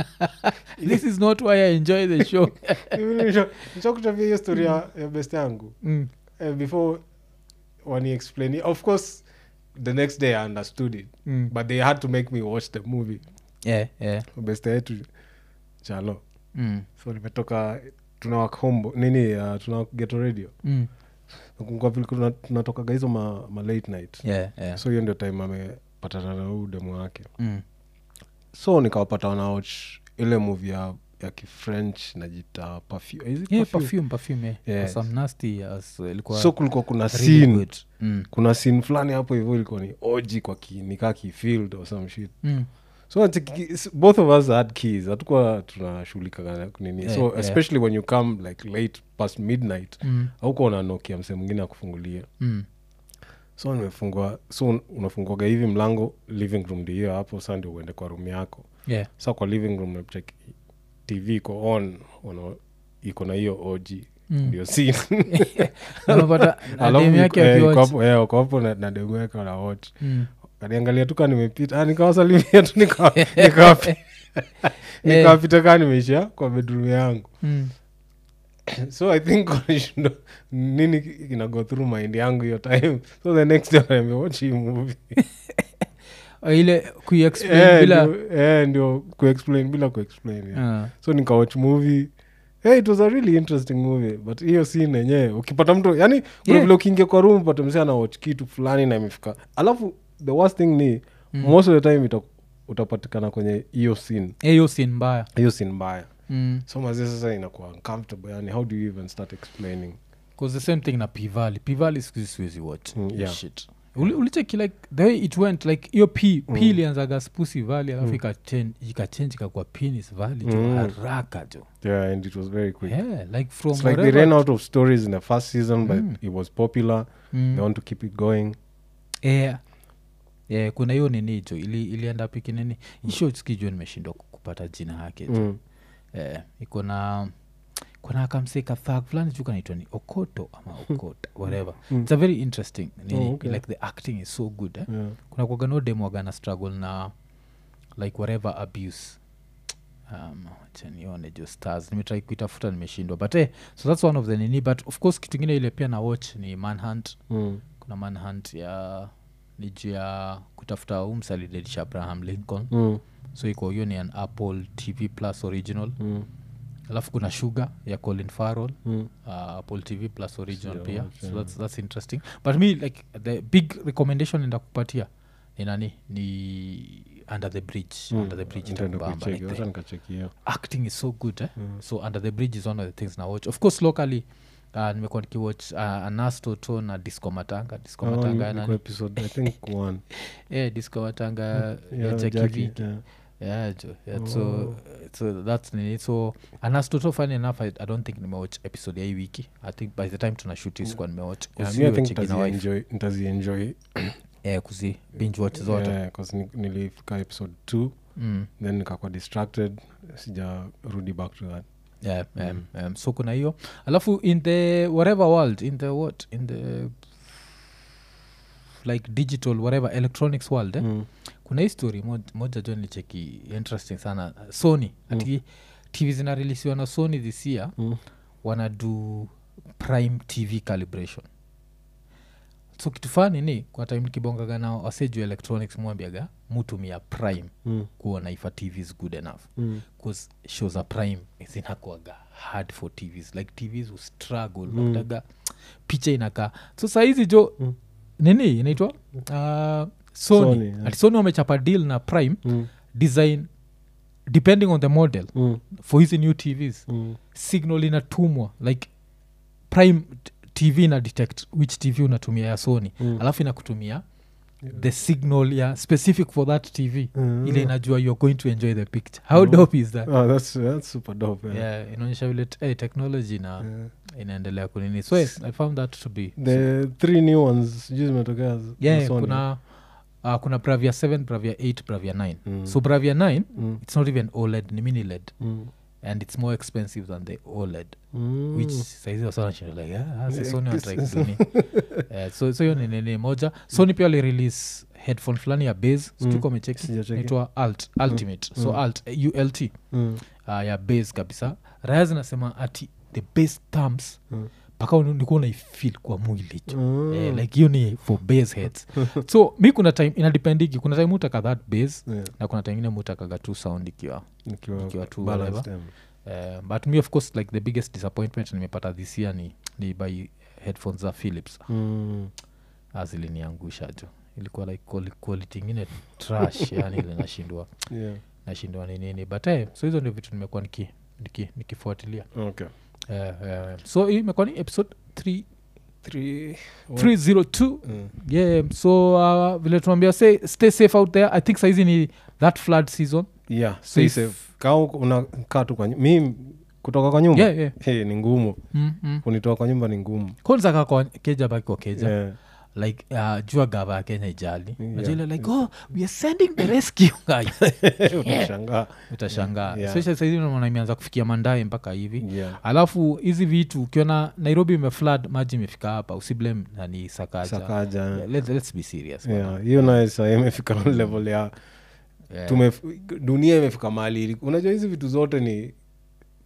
this is not why i enjoy the show nishakutabia hiyo story ya ya best yangu mm. uh, before wani explain it. of course the next day i understood it Mm. but they had to make me watch the movie yeah, yeah. best yetu chalo Mm. so nimetoka tunawak home nini uh, tuna geto radio Mm. nakumbuka vile kuna- tunatokaga hizo ma, ma late night Yeah, yeah. so hiyo ndio time amepatana na huu demu wake Mm. so nikawapata wanawatch ile movie ya, ya kifrench najita perfume. Is it Yeah, perfume? perfume, perfume, yeah. Yes. Some nasty as ilikuwa so kulikuwa kuna really scene good. Mm. kuna scene fulani hapo hivyo ilikuwa ni oji kwa ki, nikaa kifield or some shit Mm. so ati ki- s- both of us had keys hatukuwa tunashughulika na nini Yeah, so yeah. especially when you come like late past midnight Mm. aukuwa unanokia msee mwingine akufungulia Mm. so nimefungua so un- unafunguaga hivi mlango living room ndio hiyo hapo sa ndio uende kwa room yako Yeah. sa kwa living room unachek tv iko on una, iko na hiyo oji Mm. ndio scene. unapata na Alafu dem iko- yake eh, iko akiwatch. hapo- eh, uko hapo na- na demu yake wana watch Mm. kaniangalia tu kaa nimepita ah, nikawasalimia tu nika- nikawapi- nikawapita kaa nimeishia kwa bedroom yangu Mm. so i think walishindwa nini ina go through mind yangu hiyo time so the next day wanaambia watch hii movie Ah, ile kuiexplain Eh, bila ndio- eh, ndio kuexplain bila kuexplain yeah. Ah. so nikawatch movie hey, it was a really interesting movie but hiyo scene yenyewe ukipata mtu yani kuna Yeah. vile ukiingia kwa room pata msee anawatch kitu fulani na imefika alafu the worst thing ni mm. most of the time ita, utapatikana kwenye hiyo scene Eh, hiyo sin mbaya hiyo scene mbaya mm. so mazee sasa inakuwa uncomfortable yani how do you even start explaining cause the same thing na pivali pivali sikuzi siwezi watch Mm, Hiyo yeah. shit Uli- ulicheki like the way it went like hiyo p p ilianzaga spusi vali alafu ikachange ikachange ikakuwa penis vali jo Mm. haraka jo yeah and it was very quick yeah like from it's like they whatever ran out of stories in the first season but Mm. it was popular Mm. they want to keep it going yeah. yeah, kuna hiyo nini jo ili, ilienda piki nini isho sikijua nimeshindwa ku- kupata jina yake jo mm. eh, iko na kuna kamseka thag fulani juu kanaitwa ni okoto ama okota whatever it's a very interesting nini Oh, okay. like the acting is so good eh? yeah. kuna kwagano demwagana struggle na like whatever abuse um, acha nione jo stars nimetrai kuitafuta nimeshindwa but eh, so that's one of the nini but of course kitu ingine ile pia na watch ni manhunt Mm. kuna manhunt ya ni juu ya kutafuta umsalidedisha abraham lincoln Mm. so iko hiyo ni an apple tv plus original Mm. alafu kuna sugar ya colin farrell Mm. uh, apple tv plus original Sija pia watch, so yeah. that's, that's interesting but me like the big recommendation enda kupatia ni nani ni under the bridge under the bridge Nitaenda itakubamba. kuicheki, Like wacha the nikacheki hiyo. acting is so good eh? so under the bridge is one of the things na watch of course locally uh, nimekuwa nikiwatch uh, anastoto na disco matanga disco Oh, matanga ya niko nani episode, I think one. yeah, disco matanga ya Yeah, Jackie Jackie, V. yeah. yeah, jo, yeah, so, so that's nini so anastoto funny enough I, i don't think nimewatch episode ya hii wiki i think by the time tuna shoot hii sikuwa nimewatch Yeah, Kusi mi I think watching na wife. nitazienjoy- nitazienjoy eh, kuzi binge watch zote Yeah, 'cause ni- nilifika episode two mm. then nikakuwa distracted sijarudi back to that yeah, um, um, so kuna hiyo alafu in the whatever world in the what in the like digital whatever electronics world eh? Mm. kuna hii story moj- moja jo nilicheki interesting sana sony ati tv zinarelisiwa na sony this year Mm. wanadu prime tv calibration so kitu fani ni kwa time nikibongaga nao waseju electronics mwambiaga mutumia prime Mm. kuona ifa tv is good enough Mm. bcause shows a prime zinakuaga hard for tvs like tvs ustruggle mm. utaga picha inakaa so sahizi jo Mm. nini inaitwa uh, sony, Sony, yeah. ati sony wamechapa deal na prime Mm. design depending on the model Mm. for hizi new tvs Mm. signal inatumwa like prime t- tv ina detect which tv unatumia ya sony Mm. alafu inakutumia the signal ya specific for that tv Mm. ile inajua you're going to enjoy the picture how dope is that Oh, that's, that's super dope, yeah. yeah, inaonyesha vile t- eh, technology na Yeah. inaendelea kunini so yes, i found that to be the three new ones sijui zimetokea z- yeah za Sony. kuna uh, kuna bravia 7 bravia 8 bravia 9 Mm. so bravia 9 Mm. it's not even oled ni mini led Mm. and it's more expensive than the oled Mm. which saizi wasonashinda like ah, ah, si Yeah, sony this wanatry is- kuduni Eh, so so hiyo ni nini moja sony pia walirelease headphone fulani ya base Mm. sijuka umecheki Sijacheki. naitwa alt ultimate so Mm. alt eh, ult Mm. uh, ya base kabisa raya zinasema ati the base terms Mm. mpaka uni- nikuwa unaifil kwa mwili jo Mm. eh, like hiyo ni for base heads so mi kuna time inadependiki kuna time utaka that base Yeah. na kuna time ingine mutakaga tu sound ikiwa Nikiwa Nikiwa tu balanced, whatever. yeah. uh, but me of course like the biggest disappointment nimepata this year ni, ni by headphones za philips Mm. aziliniangusha jo ilikuwa like quali- quality ingine trash yani ile nashindwa Yeah. nashindwa ni nini but eh, so hizo ndio vitu nimekuwa niki, niki, nikifuatilia Okay. Eh, eh, so hii imekuwa ni episode 3 Three- 302 Mm. yeah so uh, vile tunaambia say stay safe out there i think saizi ni that flood season Yeah, stay if- safe. Kaa uko- unakaa tu kwa nyu- mi kutoka kwa nyumba yeah, yeah. Hey, ni ngumu mm, mm. kunitoa kwa nyumba ni ngumu kwanza kaa kwa keja baki kwa keja Yeah. like uh, jua gava ya kenya ijali Yeah. Unajua ile like oh we are sending the rescue guys utashangaa utashangaa Yeah. especially saizi unaona imeanza kufikia mandae mpaka hivi Yeah. alafu hizi vitu ukiona nairobi imeflad maji imefika hapa usiblem nani sakaja sakaja yeah, let's, let's be serious bwana. Yeah, hiyo naye saa imefika level ya Yeah. tumef, dunia imefika mahali ili- unajua hizi vitu zote ni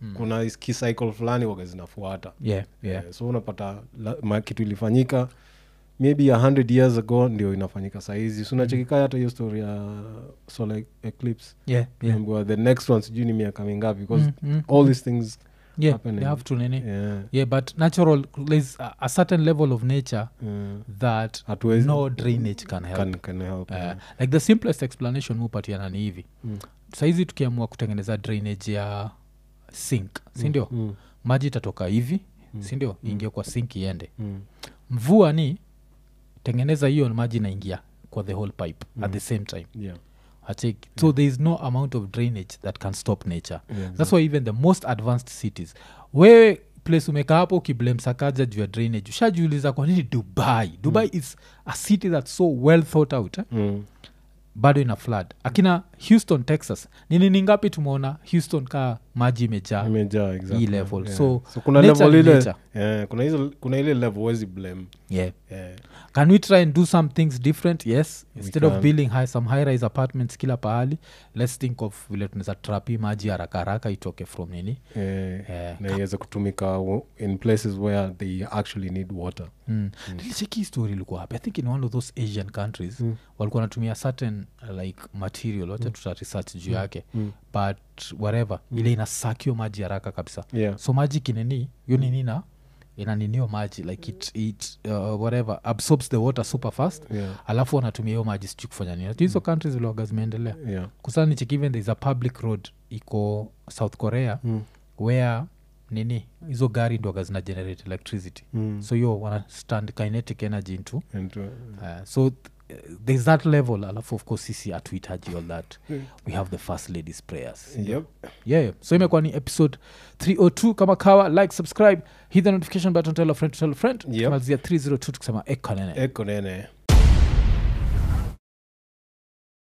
kuna is- kicycle fulani waga zinafuata yeah, yeah. Eh, so unapata la, ma, kitu ilifanyika maybe a hundred years ago ndio inafanyika sahizi sunachekika hata hiyo story ya solar eclipse Yeah, yeah. Unaambiwa the next one sijui ni miaka mingapi because Mm, mm, all these things yeah, happening. they have to nini yeah, yeah but natural there's a, a certain level of nature yeah, that hatuwezi no drainage can help can, can help Uh, yeah. like the simplest explanation mupatiana ni hivi Mm. saizi tukiamua kutengeneza drainage ya sink sindio Mm, maji itatoka hivi sindio iingie kwa sink iende mm, mvua ni tengeneza hiyo maji inaingia kwa the whole pipe at the same time yeah, Acheki. so there is no amount of drainage that can stop nature yeah, that's why even the most advanced cities wewe place umekaa hapo ukiblame sakaja juu ya drainage ushajiuliza kwa nini dubai dubai is a city that's so well thought out eh? Mm, bado ina flood akina houston texas ni nini ngapi tumeona houston kaa maji imejaa imejaa exactly. hii level. Yeah. So, kuna nature level ni ile nature. yeah, kuna, hizo, kuna ile level wezi blame yeah. yeah. can we try and do some things different yes instead of can. building high, some high rise apartments kila pahali let's think of vile tunaweza trapi maji haraka haraka itoke from nini Eh, Eh, na iweze kutumika wo- in places where they actually need water mm. nilicheki hii story ilikuwa hapi i think in one of those asian countries mm. walikuwa wanatumia certain uh, like material wacha tuta research juu yake Mm. but whatever ile inasakio maji haraka kabisa yeah. so maji kinini hiyo nini na inaninio maji like it, it uh, whatever absorbs the water super fast Yeah. alafu wanatumia hiyo maji sijui kufanya nini hizo countries viloga zimeendelea Yeah. kusana nichekiven there is a public road iko south korea Mm. where nini hizo gari ndoga zina generate electricity Mm. so hiyo wana stand kinetic energy into And, uh, uh, so th- there's that level alafu of course sisi hatuhitaji all that we have the first ladies prayers yep. yeah so imekuwa ni episode 302 kama kawa like subscribe hit the notification button tell a friend to tell a friend Yep. tumalizia 302 tukisema ekanene eko nene